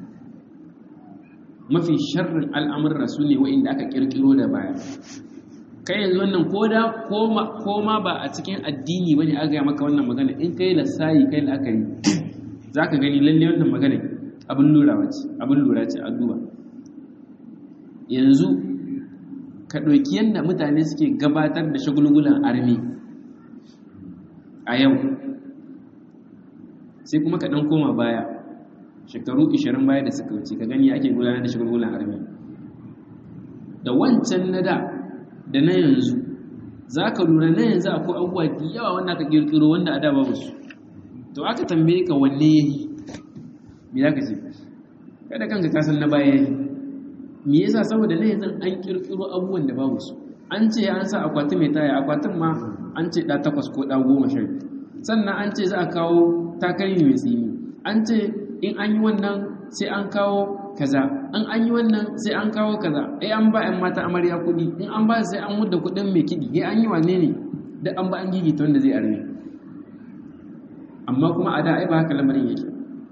mafi sharrin al'amurra sune wa'inda aka kirkiro da baya kai yanzu wannan koda koma ba a cikin addini bane aka yi maka wannan magana in kai lasayi kai la'akari za ka gani lalle wannan magana abin lura ce abin lura ce a duba yanzu ka ɗauki yadda mutane suke gabatar da shagulgulan armi a yau sai kuma ka ɗan koma baya shekaru 20 baya da suka wuce ka gani ake gudanar da shagulgulan armi da wancan na da da na yanzu za ka lura na yanzu akwai abubuwa da yawa wanda aka ƙirƙiro wanda a da babu su to aka tambaye ka wanne ya yi me za ka ce kada kanka kasan na baya yi me yasa saboda na yanzu an kirkiro abubuwan da babu su an ce an sa akwati mai taya akwatin ma an ce ɗa takwas ko ɗa goma sha sannan an ce za a kawo takalmi mai tsini an ce in an yi wannan sai an kawo kaza in an yi wannan sai an kawo kaza ai an ba 'yan mata amarya kuɗi in an ba sai an mudda kuɗin mai kiɗi ai an yi wane ne da an ba an gigita wanda zai arme amma kuma a da ai ba haka lamarin yake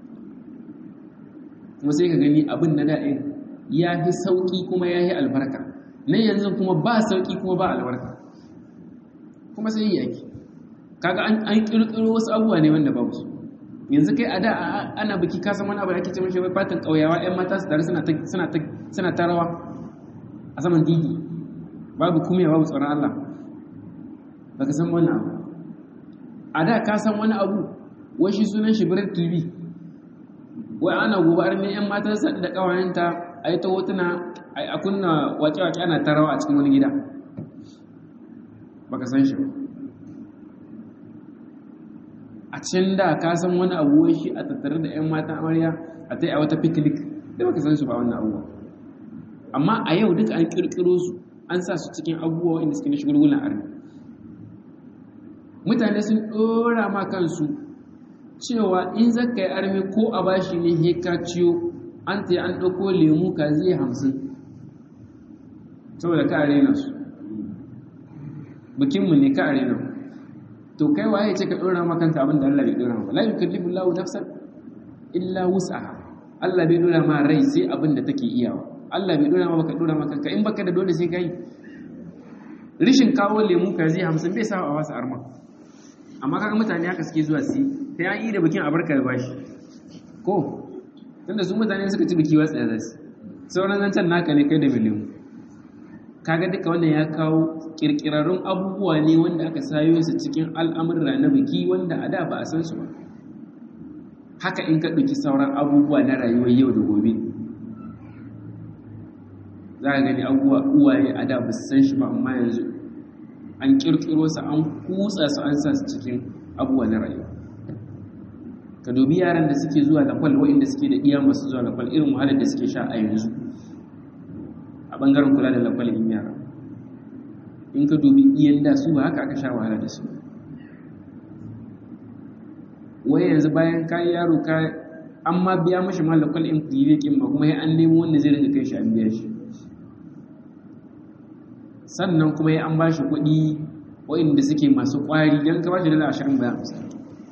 kuma sai ka gani abin na da'in ya fi sauƙi kuma ya yi albarka nan yanzu kuma ba sauƙi kuma ba albarka kuma sai yi yake kaga an ƙirƙiro wasu abubuwa ne wanda babu su yanzu kai a da ana biki kasan wani abu da ake ce mashi wai fatan ƙauyawa 'yan mata su tare suna ta rawa a saman digi babu kuma babu tsoron Allah ba ka san wani abu a da ka san wani abu wai shi sunan shi birar tv wai ana gobe arme yan matan sa da kawayenta a yi ta hotuna a kunna wace-wace ana tarawa a cikin wani gida baka san shi ba a can da ka san wani abu wai shi a tattare da 'yan matan amarya a ta yi a wata picnic da baka san su ba wannan abubuwa amma a yau duka an kirkiro su an sa su cikin abubuwa inda suke na shigulgulan armi mutane sun ɗora ma kansu cewa in zaka yi armi ko a bashi ne he ka ciyo an ta an ɗauko lemu ka zai hamsin saboda ka arena su bikinmu ne ka arena to kai waye ce ka ɗora ma kanka abin da Allah bai ɗora ma la yukallifu Allahu nafsan illa wus'aha Allah bai ɗora ma rai sai abin da take iyawa Allah bai ɗora ma baka ɗora ma kanka in baka da dole sai kai rishin kawo lemu ka zai hamsin bai sa a wasu arma amma kaga mutane haka suke zuwa si sai an yi da bikin abarka da bashi ko tunda su mutane suka ci biki watsa da su sauran zancen naka ne kai da miliyan kaga duka wannan ya kawo kirkirarrun abubuwa ne wanda aka sayo su cikin al'amurra na biki wanda a da ba a san su ba haka in ka ɗauki sauran abubuwa na rayuwar yau da gobe za ka gani abubuwa uwaye a da ba su san shi ba amma yanzu an kirkiro su an kutsa su an sa su cikin abubuwa na rayuwa ka dubi yaran da suke zuwa da kwal wa'inda suke da iya masu zuwa da kwal irin wahalar da suke sha a yanzu a bangaren kula da lakwalin yara in ka dubi iyan da su ba haka aka sha wahala da su wai yanzu bayan ka yaro ka an ma biya mashi ma lakwal in kilikin ba kuma ya an nemo wanda zai rinka kai shi an biya shi sannan kuma ya an ba shi kuɗi wa'inda suke masu ƙwari don ka ba shi dala ashirin bayan hamsin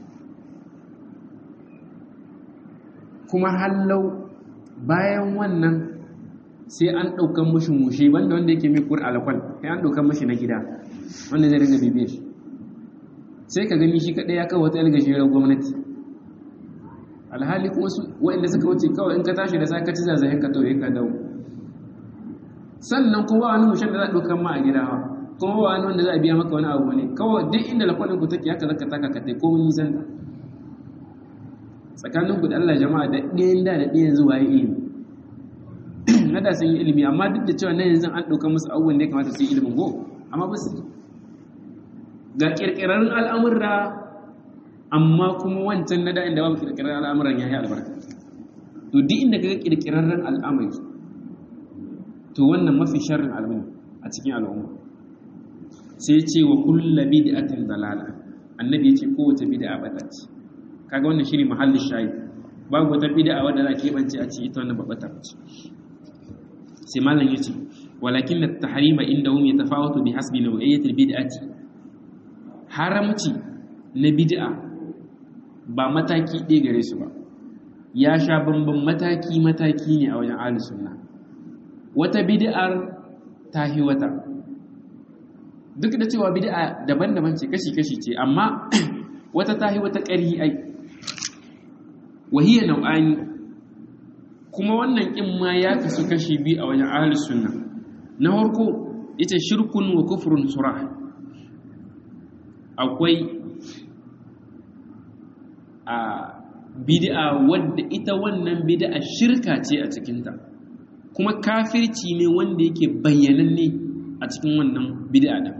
kuma hallau bayan wannan sai an ɗaukan mashi mushe banda wanda yake mai kur alakwal sai an ɗaukan mashi na gida wanda zai ringa bibiyar shi sai ka gani shi kaɗai ya kawo wata yalga shirar gwamnati alhali kuma su waɗanda suka wuce kawai in ka tashi da sa ka ci zazayen ka tauye ka dawo sannan kuma ba wani mushen da za a ɗaukan ma a gida ba kuma ba wani wanda za a biya maka wani abu ne kawai duk inda lakwalin ku take haka zaka taka ka tai komai nisan ta tsakanin ku da Allah jama'a da ɗayan da da ɗayan zuwa yi ilimi na da sun yi ilimi amma duk da cewa na yanzu an ɗauka musu abubuwan da ya kamata su yi ilimin go amma ba su ga ƙirƙirarren al'amurra amma kuma wancan na da'in da babu ƙirƙirarren al'amuran ya yi albarka to duk inda ka ga ƙirƙirarren al'amari to wannan mafi sharrin al'amari a cikin al'umma sai ce wa kulla bid'atin dalala annabi ya ce kowace bid'a bata ce kaga wannan shine mahallin shayi babu wata bid'a wadda za ke bance a ce ita wannan babata ce sai malam yace walakin at-tahrima indahum yatafawatu bi hasbi naw'iyyati al-bid'ati haramci na bid'a ba mataki ɗaya gare su ba ya sha bamban mataki mataki ne a wajen ahlus sunna wata bid'ar tahi wata duk da cewa bid'a daban-daban ce kashi-kashi ce amma wata tahi wata ƙari ai wahiyar nau'ani kuma wannan ƙin ma ya kasu kashi biyu a wajen ahalus sunna na farko ita shirkun wa kufrun surah akwai a bid'a wadda ita wannan bid'a shirka ce a cikinta kuma kafirci ne wanda yake bayyananne a cikin wannan bid'a din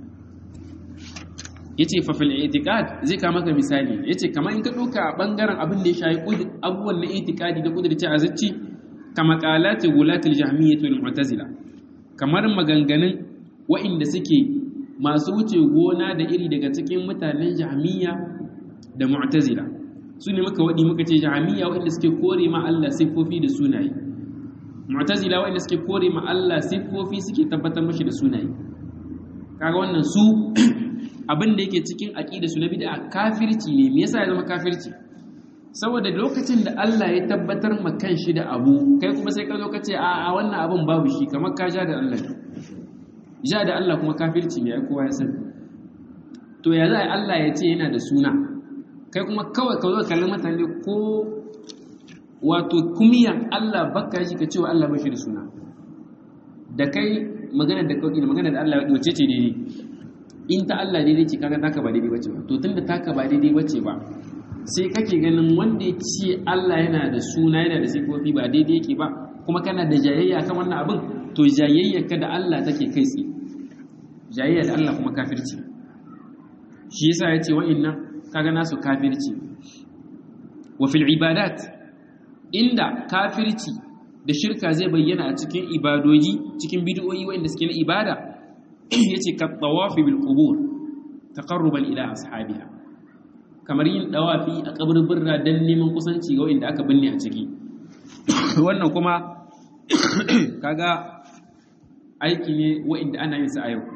yace fa fil i'tiqad zai ka maka misali yace kamar in ka dauka bangaren abin da ya shayi abubuwan na i'tiqadi da kudurci a zacci kama qalati gulatil jahmiyyah wal mu'tazila kamar maganganun wa'inda suke masu wuce gona da iri daga cikin mutanen jahmiyya da mu'tazila su ne muka wadi muka ce jahmiyya wa'inda suke kore ma Allah siffofi da sunaye mu'tazila wa'inda suke kore ma Allah siffofi suke tabbatar mashi da sunaye kaga wannan su abin da yake cikin aqida su na bid'a kafirci ne me yasa ya zama kafirci saboda lokacin da Allah ya tabbatar ma kanshi da abu kai kuma sai ka zo ka ce a a wannan abin babu shi kamar ka ja da Allah ja da Allah kuma kafirci ne ai kowa ya sani to ya za Allah ya ce yana da suna kai kuma kawai ka zo kallon mutane ko wato kumiyan Allah baka shi ka cewa Allah bashi da suna da kai magana da kawai da magana da Allah wace ce daidai in ta Allah daidai ce kaga taka ba daidai bace ba to tunda taka ba daidai bace ba sai kake ganin wanda ya ce Allah yana da suna yana da sifofi ba daidai yake ba kuma kana da jayayya kan wannan abin to jayayyarka da Allah take kai tsaye jayayya da Allah kuma kafirci shi yasa ya ce wa'annan kaga nasu kafirci wa fil ibadat inda kafirci da shirka zai bayyana a cikin ibadoji cikin bid'o'i wa'anda suke na ibada yace ka tawafi bil qubur taqarruban ila ashabiha kamar yin dawafi a kaburbura dan neman kusanci ga wa'anda aka binne a ciki wannan kuma kaga aiki ne wa'anda ana yin sa a yau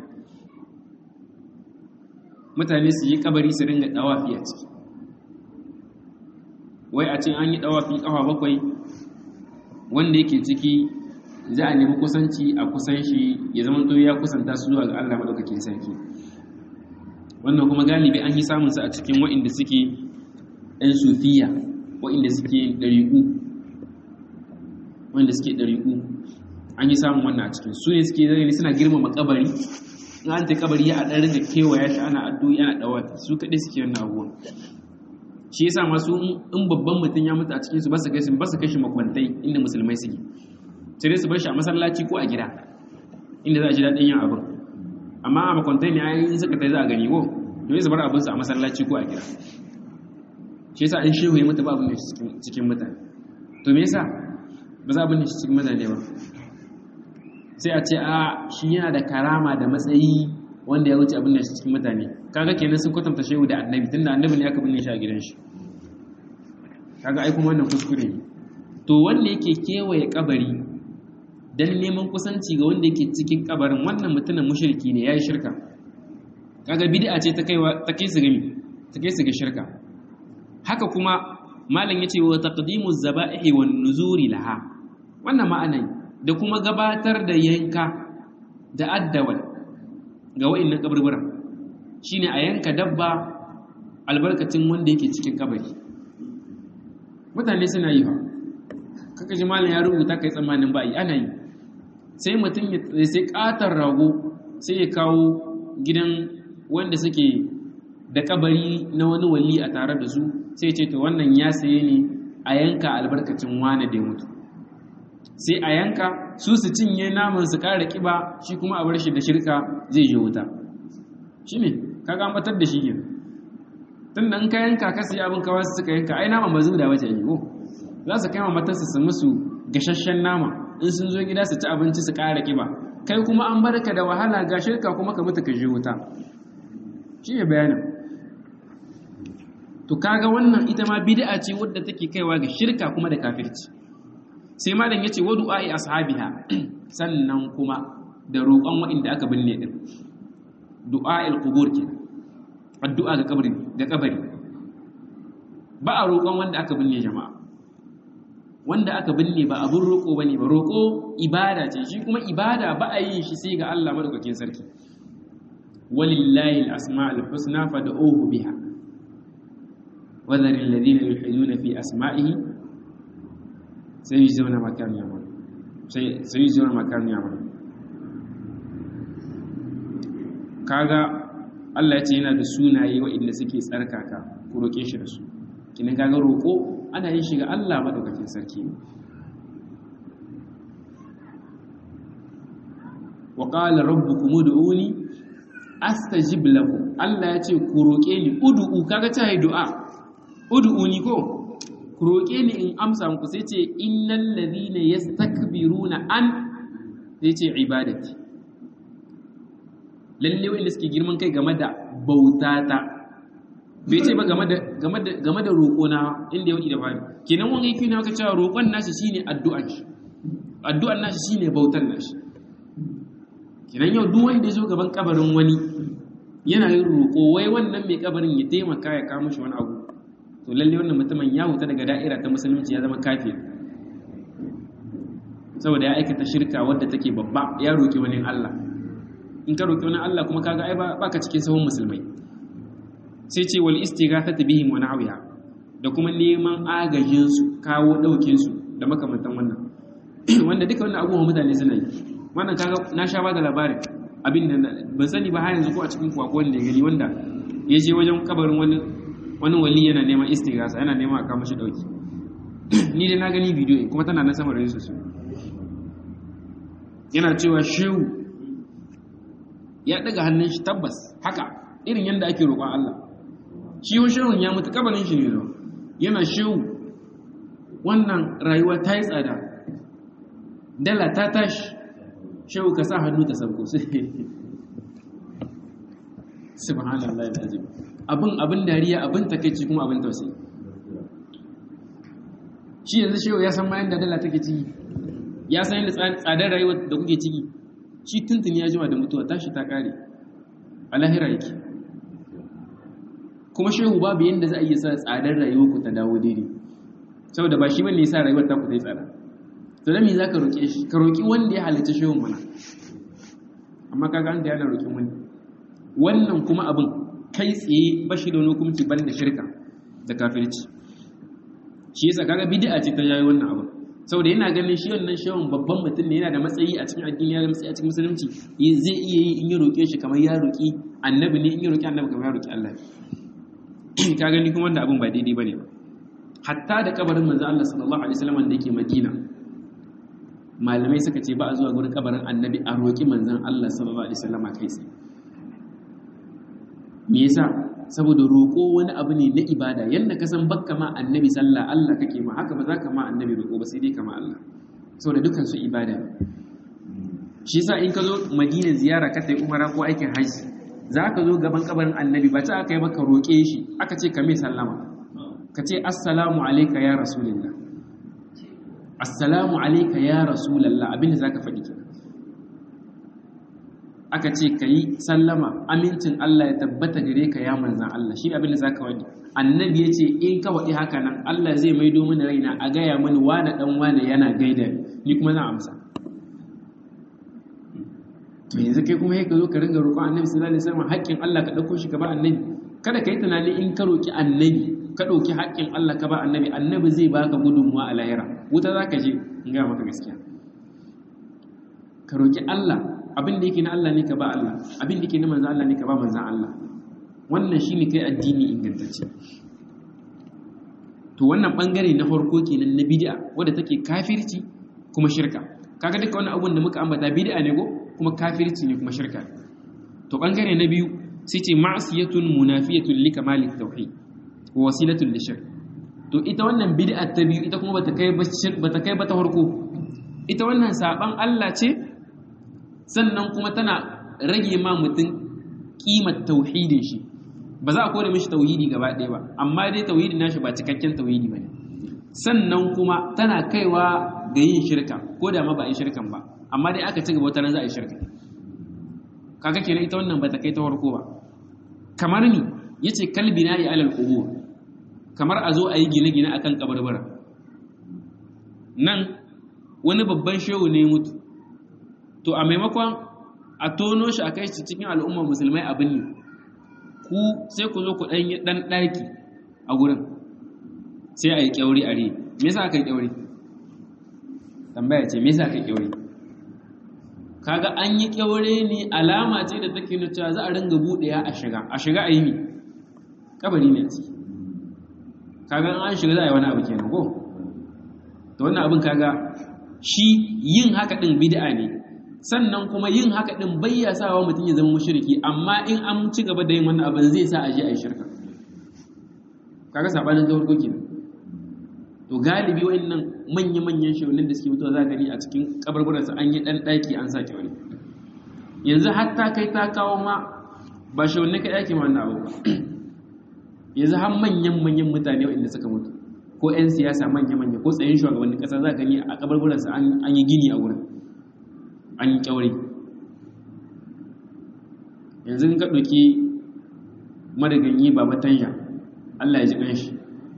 mutane su yi kabari su ringa dawafi a ciki wai a ce an yi dawafi kafa bakwai wanda yake ciki za a nemi kusanci a kusan shi ya zama to ya kusanta su zuwa ga Allah madaukakin sarki wannan kuma galibi an yi samun sa a cikin wa'inda suke ɗan sufiya wa'inda suke ɗariƙu wa'inda suke ɗariƙu an yi samun wannan a cikin su ne suke zai suna girmama kabari in an ta kabari ya ɗan ringa kewaya shi ana addu'o'i ana ɗawafi su kaɗai suke wannan abubuwan shi yasa masu in babban mutum ya mutu a cikin su ba su kai ba su kai shi makwantai inda musulmai suke sai dai su bar shi a masallaci ko a gida inda za a ji daɗin yin abin amma a makwantai ne ayi suka tai za a gani ko domin su bar abin su a masallaci ko a gida shi yasa in shehu ya mutu ba abin da cikin mutane to me yasa ba za abin da cikin mutane ba sai a ce a shi yana da karama da matsayi wanda ya wuce abin da cikin mutane kaga kenan sun kwatanta shehu da annabi tunda annabi ne aka binne shi a gidan shi kaga ai kuma wannan kuskure ne to wanda yake kewaye kabari dan neman kusanci ga wanda yake cikin kabarin wannan mutumin mushriki ne yayi shirka kaga bid'a ce ta kaiwa ta kai su gami ta kai su ga shirka haka kuma malam yace wa taqdimu zaba'ihi wan nuzuri laha wannan ma'anan da kuma gabatar da yanka da addawal ga wa'annan kaburburan shine a yanka dabba albarkacin wanda yake cikin kabari mutane suna yi ba kaka ji malam ya rubuta kai tsammanin ba yi ana yi sai mutum ya sai katar rago sai ya kawo gidan wanda suke da kabari na wani wali a tare da su sai ce to wannan ya saye ne a yanka albarkacin wane da ya mutu sai a yanka su su cinye naman su kara kiba shi kuma a bar shi da shirka zai je wuta shi ne ka gambatar da shi ke tun da in ka yanka ka sai abin kawo su suka yanka ai naman ba zuwa da wace yi ko za su kai ma matarsa su musu gashashen nama in sun zo gida su ci abinci su kara kiba kai kuma an barka da wahala ga shirka kuma ka mutu ka je wuta shi ne bayanin to kaga wannan ita ma bid'a ce wadda take kaiwa ga shirka kuma da kafirci sai malam yace wa du'a'i ashabiha sannan kuma da roƙon waɗanda aka binne din du'a'il qubur ke addu'a ga kabari ga kabari ba a roƙon wanda aka binne jama'a wanda aka binne ba abun roƙo bane ba roƙo ibada ce shi kuma ibada ba a yin shi sai ga Allah madaukakin sarki walillahi al-asma'ul husna fad'uhu biha وذر الذين يلحدون في أسمائه سيجزون ما كانوا يعملون سيجزون ما كانوا يعملون kaga Allah ya ce yana da sunaye waɗanda suke tsarkaka ku roƙe shi da su kinan kaga roƙo ana yin shi ga Allah madaukakin sarki wa qala rabbukum ud'uni astajib lakum Allah ya ce ku roƙe ni ud'u kaga ta yi du'a ud'uni ko ku roƙe ni in amsa muku sai ce innal ladhina yastakbiruna an sai ce ibadati lalle wanda suke girman kai game da bautata bai ce ba game da game da game da roƙo na inda yau da fari kenan wani yake na ka cewa roƙon nashi shine addu'an shi addu'an nashi shine bautar nashi kenan yau duk wanda ya zo gaban kabarin wani yana yin roƙo wai wannan mai kabarin ya taimaka ya kawo mishi wani abu to lalle wannan mutumin ya huta daga da'ira ta musulunci ya zama kafir saboda ya aikata shirka wadda take babba ya roki wani Allah in ka roki wani Allah kuma kaga ai baka cikin sahun musulmai sai ce wal istighathatu bihim wa na'wiha da kuma neman agajin su kawo daukin su da makamantan wannan wanda duka wannan abubuwan mutane suna yi wannan kaga na sha ba da labarin abin da ban sani ba har yanzu ko a cikin kuwa ko wanda ya gani wanda ya je wajen kabarin wani wani wali yana neman istighasa yana neman a kama shi dauki ni dai na gani bidiyo kuma tana nan sama da su yana cewa shehu ya daga hannun shi tabbas haka irin yadda ake roƙon Allah shi wa shehun ya mutu kabarin shi ne yana shehu wannan rayuwa ta yi tsada dala ta tashi shehu ka sa hannu ta sauko subhanallah alazim abin abin dariya abin takeici kuma abin tausayi shi yanzu shehu ya san bayan da dala take ciki ya san yadda tsadar rayuwa da kuke ciki shi tuntuni ya jima da mutuwa tashi ta kare a lahira yake kuma shehu babu yadda za a iya sa tsadar rayuwa ku ta dawo daidai saboda ba shi bane ya sa rayuwar ta ku ta yi tsada to da me za ka roƙe shi ka roƙi wanda ya halitta shehun mana amma kaga an da yana roƙin wani wannan kuma abin kai tsaye ba shi da wani hukunci ban da shirka da kafirci shi yasa kaga bid'a ce ta yayi wannan abin saboda yana ganin shi wannan shehun babban mutum ne yana da matsayi a cikin addini yana da matsayi a cikin musulunci zai iya yi in ya roƙe shi kamar ya roƙi annabi ne in ya roƙi annabi kamar ya roƙi Allah ka gani kuma wanda abin ba daidai bane ba hatta da kabarin manzo Allah sallallahu alaihi wasallam da yake Madina malamai suka ce ba a zuwa gurin kabarin annabi a roƙi manzon Allah sallallahu alaihi wasallam kai tsaye me yasa saboda roƙo wani abu ne na ibada yanda ka san bakka ma annabi sallah Allah kake ma haka ba za ka ma annabi roƙo ba sai dai kama Allah saboda dukkan su ibada ne shi yasa in ka zo Madina ziyara ka tayi umara ko aikin haji za ka zo gaban kabarin annabi ba ta aka yi maka roƙe shi aka ce ka mai sallama ka ce assalamu alaika ya rasulullah assalamu alaika ya rasulullah abinda za ka faɗi ke aka ce ka yi sallama amincin Allah ya tabbata gare ka ya manzan Allah shi abinda za ka waɗi annabi ya ce in ka waɗi haka nan Allah zai maido mini raina a gaya mani wane ɗan wane yana gaida ni kuma zan amsa to yanzu kai kuma ka zo ka ringa roƙon annabi sallallahu alaihi wasallam haƙƙin Allah ka ɗauko shi ka ba annabi kada ka yi tunani in ka roƙi annabi ka ɗauki haƙƙin Allah ka ba annabi annabi zai baka gudunmuwa a lahira wuta za ka je in gaya maka gaskiya ka roƙi Allah abin da yake na Allah ne ka ba Allah abin da yake na manzan Allah ne ka ba manzan Allah wannan shine kai addini ingantacce to wannan bangare na farko kenan na bid'a wadda take kafirci kuma shirka kaga duka wannan abun da muka ambata bid'a ne ko kuma kafirci ne kuma shirka to bangare na biyu sai ce ma'siyatun munafiyatun li kamalit tauhid wa wasilatun li shirk to ita wannan bid'a ta biyu ita kuma bata kai bata kai bata farko ita wannan saban Allah ce sannan kuma tana rage ma mutum kimar tauhidin shi ba za a kore mishi tauhidi gaba ɗaya ba amma dai tauhidin nashi ba cikakken tauhidi bane sannan kuma tana kaiwa ga yin shirka ko da ma ba a yi shirkan ba amma dai aka ci gaba wata za a yi shirka kaga kenan ita wannan bata kai ta farko ba kamar ni yace kalbi na ya alal qubur kamar a zo a yi gine-gine akan kabarbara nan wani babban shehu ne mutu to a maimakon a tono shi a kai shi cikin al'ummar musulmai abin ne ku sai ku zo ku ɗan yi ɗan ɗaki a gurin sai a yi ƙyauri a ri me yasa aka yi ƙyauri tambaya ce me yasa aka yi ƙyauri kaga an yi ƙyaure ne alama ce da take nuna cewa za a ringa buɗewa a shiga a shiga a yi mi kabari ne a ciki kaga an shiga za a yi wani abu kenan ko to wannan abin kaga shi yin haka ɗin bid'a ne sannan kuma yin haka ɗin bayya sawa mutum ya zama mushriki amma in an ci gaba da yin wannan abin zai sa a je a yi shirka kaga sabanin zawar goki to galibi wa'annan manya-manyan shaunin da suke mutuwa za gani a cikin kabarbaransa an yi ɗan ɗaki an sa kyaure yanzu hatta kai ta kawo ma ba shaunin ka ɗaki wannan abu ba yanzu har manyan-manyan mutane waɗanda suka mutu ko 'yan siyasa manya-manya ko tsayin shugabannin ƙasa za gani a kabarbaransa an yi gini a wurin an yi kyaure yanzu ka ɗauki madaganyi ba matanya Allah ya ji ƙanshi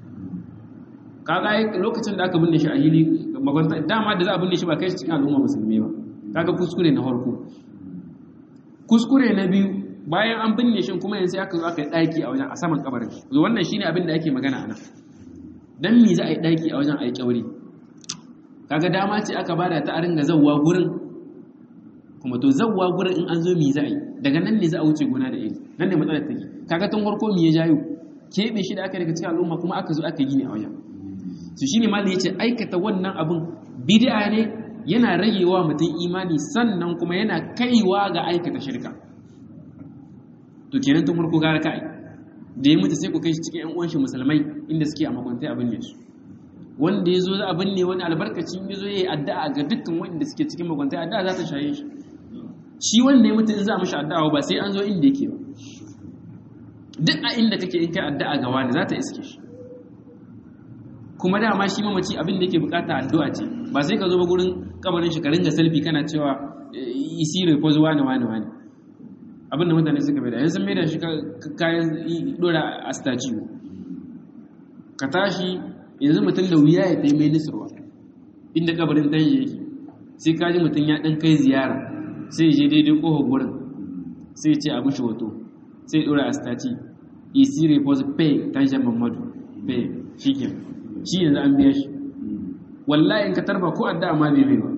kaga lokacin da aka binne shi a hili magwanta dama da za a binne shi ba kai shi cikin al'umma musulmi ba kaga kuskure na farko kuskure na biyu bayan an binne shi kuma yanzu aka zo aka yi ɗaki a wajen a saman kabarin zo wannan shine abin da ake magana a nan dan me za a yi ɗaki a wajen a yi kyaure kaga dama ce aka bada ta a ringa zawwa gurin kuma to zawwa gurin in an zo mi za a yi daga nan ne za a wuce gona da iri nan ne matsalar take kaga tun farko mi ya jayo keɓe shi da aka daga cikin al'umma kuma aka zo aka yi ne a wajen su shi ne malin ya ce aikata wannan abin bid'a ne yana ragewa mutum imani sannan kuma yana kaiwa ga aikata shirka to kenan tun farko gara kai da ya mutu sai ku kai shi cikin 'yan uwan shi musulmai inda suke a makwantai abin ne su wanda ya zo za abin ne wani albarkacin ya zo ya yi addu'a ga dukkan wanda suke cikin makwantai addu'a za ta shaye shi shi wanda ya mutu in za a mashi addu'a ba sai an zo inda yake ba duk a inda kake in kai addu'a ga wani za ta iske shi kuma dama shi mamaci abin da yake bukata addu'a ce ba sai ka zo ba gurin kabarin shi ka ringa selfie kana cewa isi repose wani wani wani abin da mutane suka bai da yanzu mai da shi kayan dora a statue ka tashi yanzu mutum da wuya ya taimai nisarwa inda kabarin dan yake sai ka ji mutum ya dan kai ziyara sai je daidai kohon gurin sai ce abu shi hoto sai dora a statue isi repose pay tanshan mamadu pay shi ke shi yanzu an biya shi wallahi in ka tarba ko addu'a ma bai bai ba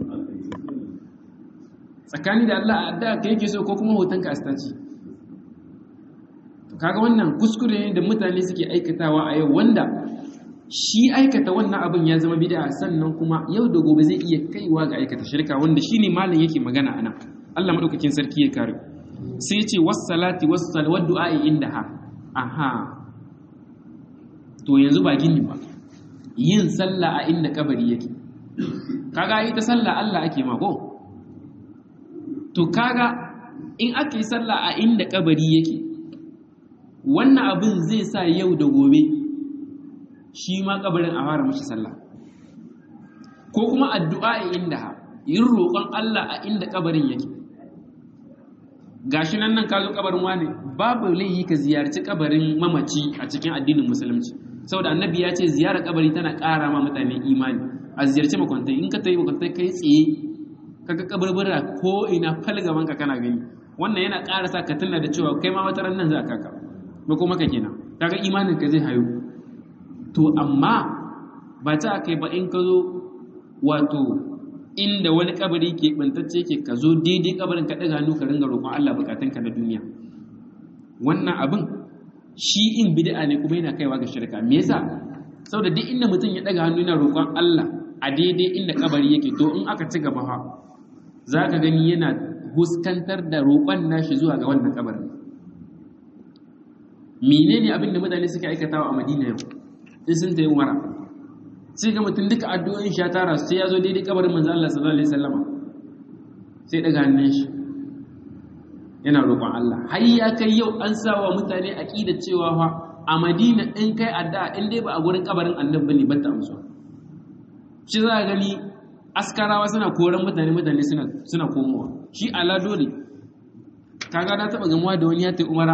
tsakani da Allah addu'a ka yake so ko kuma hotonka a statue kaga wannan kuskure ne da mutane suke aikatawa a yau wanda shi aikata wannan abin ya zama bid'a sannan kuma yau da gobe zai iya kaiwa ga aikata shirka wanda shine malam yake magana anan Allah madaukakin sarki ya kare sai ya ce was-salati was-salawat du'a indaha aha to yanzu ba gini ba yin sallah a inda kabari yake kaga ita sallah Allah ake ma ko to kaga in aka yi sallah a inda kabari yake wannan abin zai sa yau da gobe shi ma kabarin a fara mashi sallah ko kuma addu'a inda ha yin roƙon Allah a inda kabarin yake gashi nan nan ka zo kabarin wane babu laihi ka ziyarci kabarin mamaci a cikin addinin musulunci saboda annabi ya ce ziyarar kabari tana ƙara ma mutane imani a ziyarci makwantai in ka tayi makwantai kai tsaye kaga kabarbara ko ina falgaban ka kana gani wannan yana ƙara sa ka tuna da cewa kai ma wata ran nan za ka ka ba kuma ka kenan kaga imanin ka zai hayo to amma ba ta kai ba in ka zo wato inda wani kabari ke bantacce ke ka zo daidai kabarin ka ɗaga hannu ka ringa roƙon Allah bukatunka na duniya wannan abin shi in bid'a ne kuma yana kaiwa ga shirka me yasa saboda duk inda mutum ya ɗaga hannu yana roƙon Allah a daidai inda kabari yake to in aka ci gaba fa za ka gani yana huskantar da roƙon nashi zuwa ga wannan kabarin menene abin da mutane suka aikatawa a madina yau in sun ta yi umara sai ga mutum duka addu'o'in shi ya tara sai ya zo daidai kabarin manzo Allah sallallahu alaihi wasallama sai daga hannun shi yana roƙon Allah har ya kai yau an sawa mutane aqida cewa fa a Madina in kai addu'a in dai ba a gurin kabarin annabi ne ba ta amsa shi za a gani askarawa suna koran mutane mutane suna suna komowa shi ala dole kaga na taba gamuwa da wani ya ta umara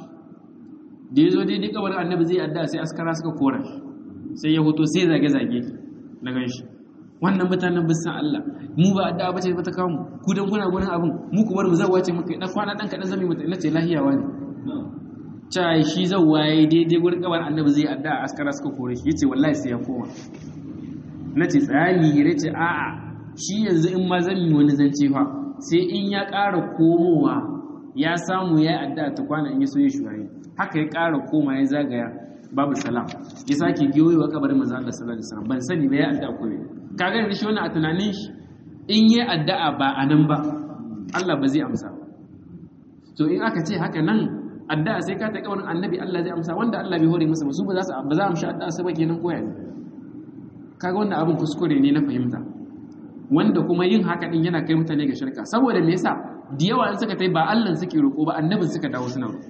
da ya zo daidai kabarin annabi zai addu'a sai askara suka kora sai ya hoto sai zage-zage na gan shi wannan mutanen bisan Allah mu ba addu'a bace ba ta kawo mu ku dan kuna gurin abin mu ku bar mu zawwa ce muka na kwana dan kadan zami mutane nace lahiyawa ne cai shi zawwa yayi daidai gurin kabar annabi zai addu'a askara suka kore shi yace wallahi sai ya koma nace tsayani yace a'a shi yanzu in ma zan yi wani zance fa sai in ya ƙara komowa ya samu ya addu'a ta kwana in ya so ya shuwaye haka ya ƙara koma ya zagaya babu salam ya sake giyoyi wa kabarin manzo Allah sallallahu alaihi wasallam ban sani ba ya addu'a ko ne kaga yanzu shi wannan a tunanin shi in yi addu'a ba a nan ba Allah ba zai amsa to in aka ce haka nan addu'a sai ka ta kabarin annabi Allah zai amsa wanda Allah bai hore masa ba su ba za su ba za mu sha addu'a sai ba kenan koya ne kaga wannan abin kuskure ne na fahimta wanda kuma yin haka din yana kai mutane ga shirka saboda me yasa da yawa in suka tai ba Allah suke roƙo ba annabin suka dawo suna roƙo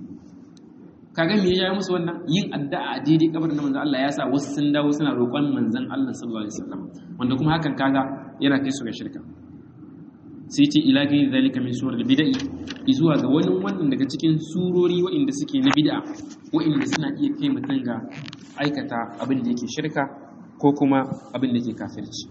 kaga me ya musu wannan yin addu'a a daidai kabarin manzon Allah ya sa wasu sun dawo suna roƙon manzon Allah sallallahu alaihi wasallam wanda kuma hakan kaga yana kai su ga shirka sai ce ila ga zalika min surar bid'i zuwa ga wani wannan daga cikin surori waɗanda suke na bid'a waɗanda suna iya kai mutum ga aikata abin da yake shirka ko kuma abin da yake kafirci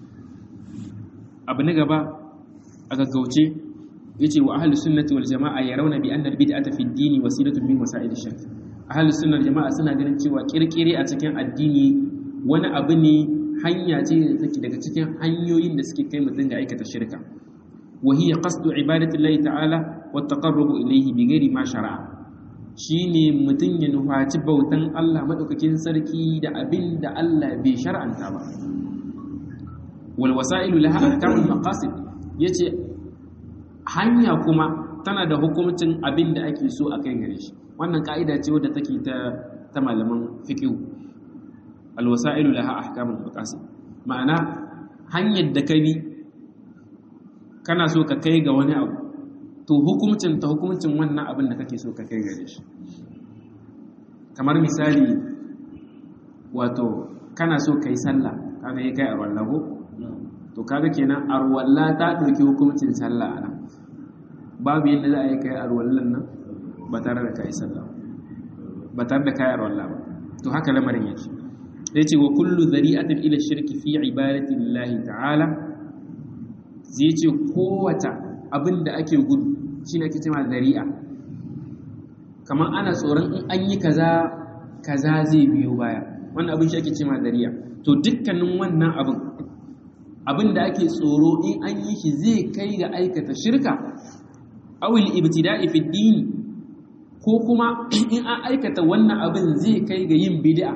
abu na gaba a gaggauce yace wa ahlus sunnati wal jamaa yarawna bi anna al bid'ata fi ad-din wasilatun min wasa'il ash-shirk ahlus sunnah jama'a suna ganin cewa kirkire a cikin addini wani abu ne hanya ce da take daga cikin hanyoyin da suke kai mutum ga aikata shirka wa hiya qasdu ibadati llahi ta'ala wa taqarrubu ilayhi bi ghairi ma shara'a shine mutum ya nufaci bautan Allah madaukakin sarki da abin da Allah bai shar'anta ba wal wasailu laha ahkamul maqasid yace hanya kuma tana da hukuncin abin da ake so a kai gare shi wannan ka'ida ce wadda take ta ta malaman fiqh al wasailu laha ahkamul maqasid ma'ana hanyar da ka bi kana so ka kai ga wani abu to hukumcin ta hukumcin wannan abin da kake so ka kai gare shi kamar misali wato kana so kai sallah kaga yi kai arwalla ko to kaga kenan arwalla ta ɗauki hukumcin sallah a nan babu yadda za a yi kai arwallan nan ba tare da kai sallah ba tare da kai arwalla ba to haka lamarin yake sai ce wa kullu zari'atin ila shirki fi ibadati lillahi ta'ala zai ce kowata abin da ake gudu shi ne ake cewa zari'a kamar ana tsoron in an yi kaza kaza zai biyo baya wannan abin shi ake cewa zari'a to dukkanin wannan abin abin da ake tsoro in an yi shi zai kai ga aikata shirka awil ibtida'i fi dini ko kuma in an aikata wannan abin zai kai ga yin bid'a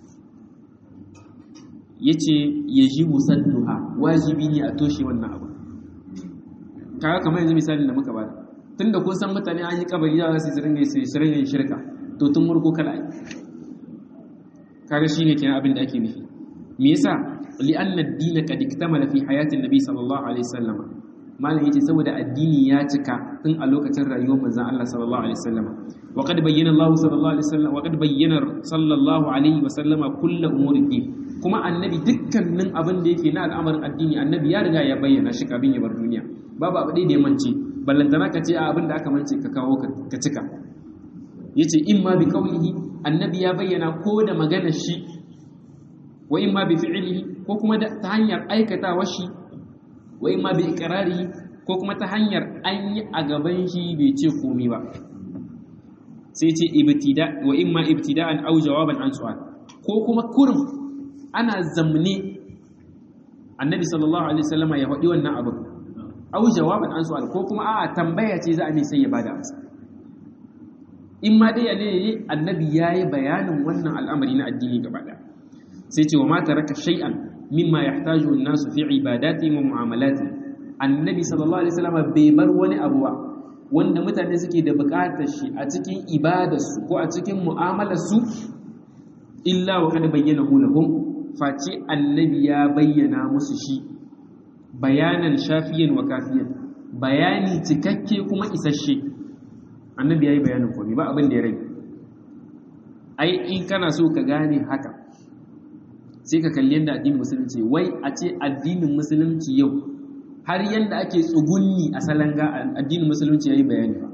yace yajibu sadduha wajibi ne a toshe wannan abin kaga kamar yanzu misalin da muka bada tunda kun san mutane an yi kabari za su ringa su ringa shirka to tun murko kala ai kaga shine kenan abin da ake nufi me yasa li anna ad-din qad iktamala fi hayati an-nabi sallallahu alaihi wasallam malam yace saboda addini ya cika tun a lokacin rayuwar manzon Allah sallallahu alaihi wasallam wa qad bayyana Allah sallallahu alaihi wasallam wa qad bayyana sallallahu alaihi wasallam kullu umuri din kuma annabi dukkanin abin da yake na al'amarin addini annabi ya riga ya bayyana shi kafin ya bar duniya babu abu da ya mance ballantana ka ce a abin da aka mance ka kawo ka cika yace in ma bi qawlihi annabi ya bayyana ko da maganar shi wa in ma bi fi'lihi ko kuma ta hanyar aikatawa shi wa in ma bi iqrarihi ko kuma ta hanyar an yi a gaban shi bai ce komai ba sai ce ibtida wa in ma ibtida'an aw jawaban an su'al ko kuma kurum ana zamne annabi sallallahu alaihi wasallama ya faɗi wannan abin aw jawaban an su'al ko kuma a'a tambaya ce za a ne sai ya bada amsa in ma dai ne annabi yayi bayanin wannan al'amari na addini gaba daya sai ce wa ma taraka shay'an mimma yahtaju an-nasu fi ibadati wa mu'amalati annabi sallallahu alaihi wasallam bai bar wani abu ba wanda mutane suke da buƙatar shi a cikin ibadarsu ko a cikin mu'amalarsu illa wa kad bayyana lahum face annabi ya bayyana musu shi bayanan shafiyan wa kafiyan bayani cikakke kuma isasshe annabi ya yi bayanin komai ba abin da ya rage ai in kana so ka gane haka sai ka kalli yadda addinin musulunci wai a ce addinin musulunci yau har yadda ake tsugunni a salanga addinin musulunci ya yi bayani ba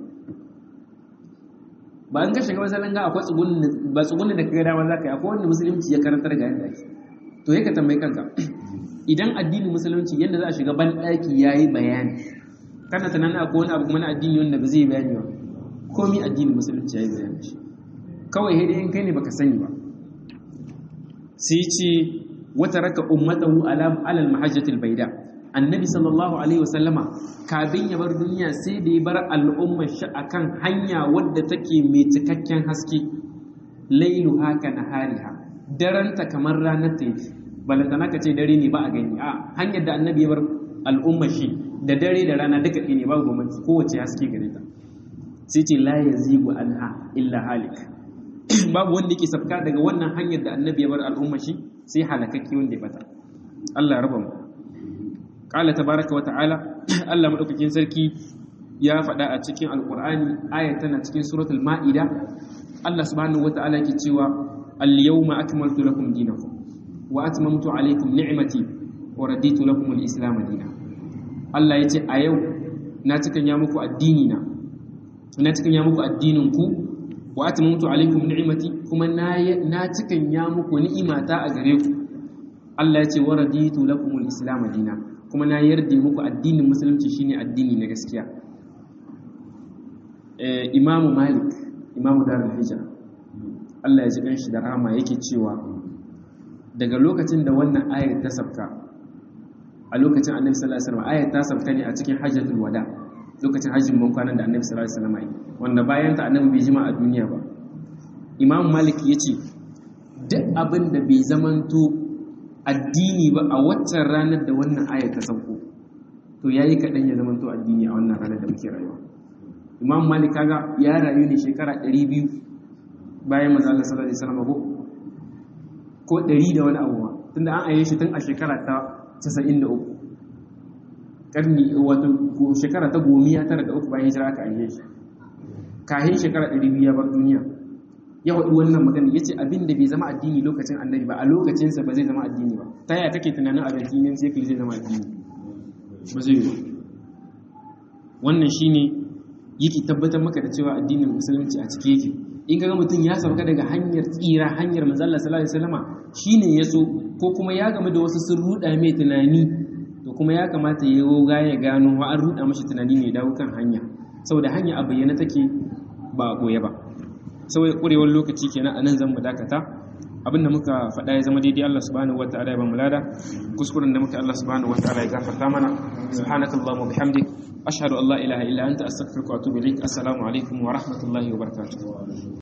ba an ka shiga masalanga akwai tsugunni ba tsugunni da kaga dama za ka yi akwai wanda musulunci ya karantar ga yadda ake to ya ka tambayi kanka idan addinin musulunci yadda za a shiga ban ɗaki ya yi bayani kana tunanin akwai wani abu kuma na addini wanda ba zai yi bayani ba komi addinin musulunci ya yi bayani shi kawai dai in kai ne baka sani ba sai ce wata raka ummatahu alal mahajjatil baida annabi sallallahu alaihi wasallama kafin ya bar duniya sai da ya bar al'ummar shi akan hanya wadda take mai cikakken haske lailu haka nahariha daranta kamar ranar ta yake balantana ka ce dare ne ba a gani a hanyar da annabi ya bar al'ummar shi da dare da rana duka ne babu bambanci kowace haske gare ta sai ce la yazigu anha illa halik babu wanda yake sabka daga wannan hanyar da annabi ya bar al'umma shi sai halakakke wanda ya bata Allah raba mu qala tabaraka wa ta'ala Allah madaukakin sarki ya faɗa a cikin alqur'ani aya tana cikin suratul ma'ida Allah subhanahu wa ta'ala yake cewa al-yawma akmaltu lakum dinakum wa atmamtu alaykum ni'mati wa raditu lakum al-islam dinan Allah yace a yau na cikan ya muku addini na na cikan ya muku addinin ku wa atmamtu alaikum ni'mati kuma na na cikan ya muku ni'imata a gare ku Allah ya ce wa raditu lakum al-islam dina kuma na yarda muku addinin musulunci shine addini na gaskiya eh Imam Malik Imam Darul Hijra Allah ya ji kanshi da rahama yake cewa daga lokacin da wannan ayar ta sabka a lokacin Annabi sallallahu alaihi wasallam ayar ta sabka ne a cikin Hajjatul Wada lokacin hajjin ban kwanan da annabi sallallahu alaihi wasallam yi wanda bayan ta annabi bai jima a duniya ba imam malik ya ce duk abin da bai zamanto addini ba a waccan ranar da wannan ayar ta sauko to yayi kaɗan ya zamanto addini a wannan ranar da muke rayuwa imam malik kaga ya rayu ne shekara 200 bayan manzo Allah sallallahu alaihi wasallam ko ko 100 da wani abu ma tunda an aye shi tun a shekara ta 93 karni wato shekara ta gomiya tara da uku bayan hijira aka aye shi kahin shekara 200 ya bar duniya ya waɗi wannan magana ya ce abin da bai zama addini lokacin annabi ba a lokacinsa ba zai zama addini ba ta yaya kake tunanin a addinin sai zai zama addini ba zai yi ba wannan shine yake tabbatar maka da cewa addinin musulunci a cike yake in kaga mutum ya sauka daga hanyar tsira hanyar manzo Allah sallallahu alaihi wasallama shine yaso ko kuma ya gamu da wasu sun ruda mai tunani to kuma ya kamata ya roga ya gano wa an ruda mashi tunani ne dawo kan hanya saboda hanya a bayyana take ba a goye ba saboda kurewar lokaci kenan a nan zan mu dakata abinda muka faɗa ya zama daidai Allah subhanahu wataala ya ba mu lada kuskuren da muka Allah subhanahu wataala ya gafarta mana subhanakallahumma bihamdik ashhadu an la ilaha illa anta astaghfiruka wa atubu ilaik assalamu alaikum wa rahmatullahi wa barakatuh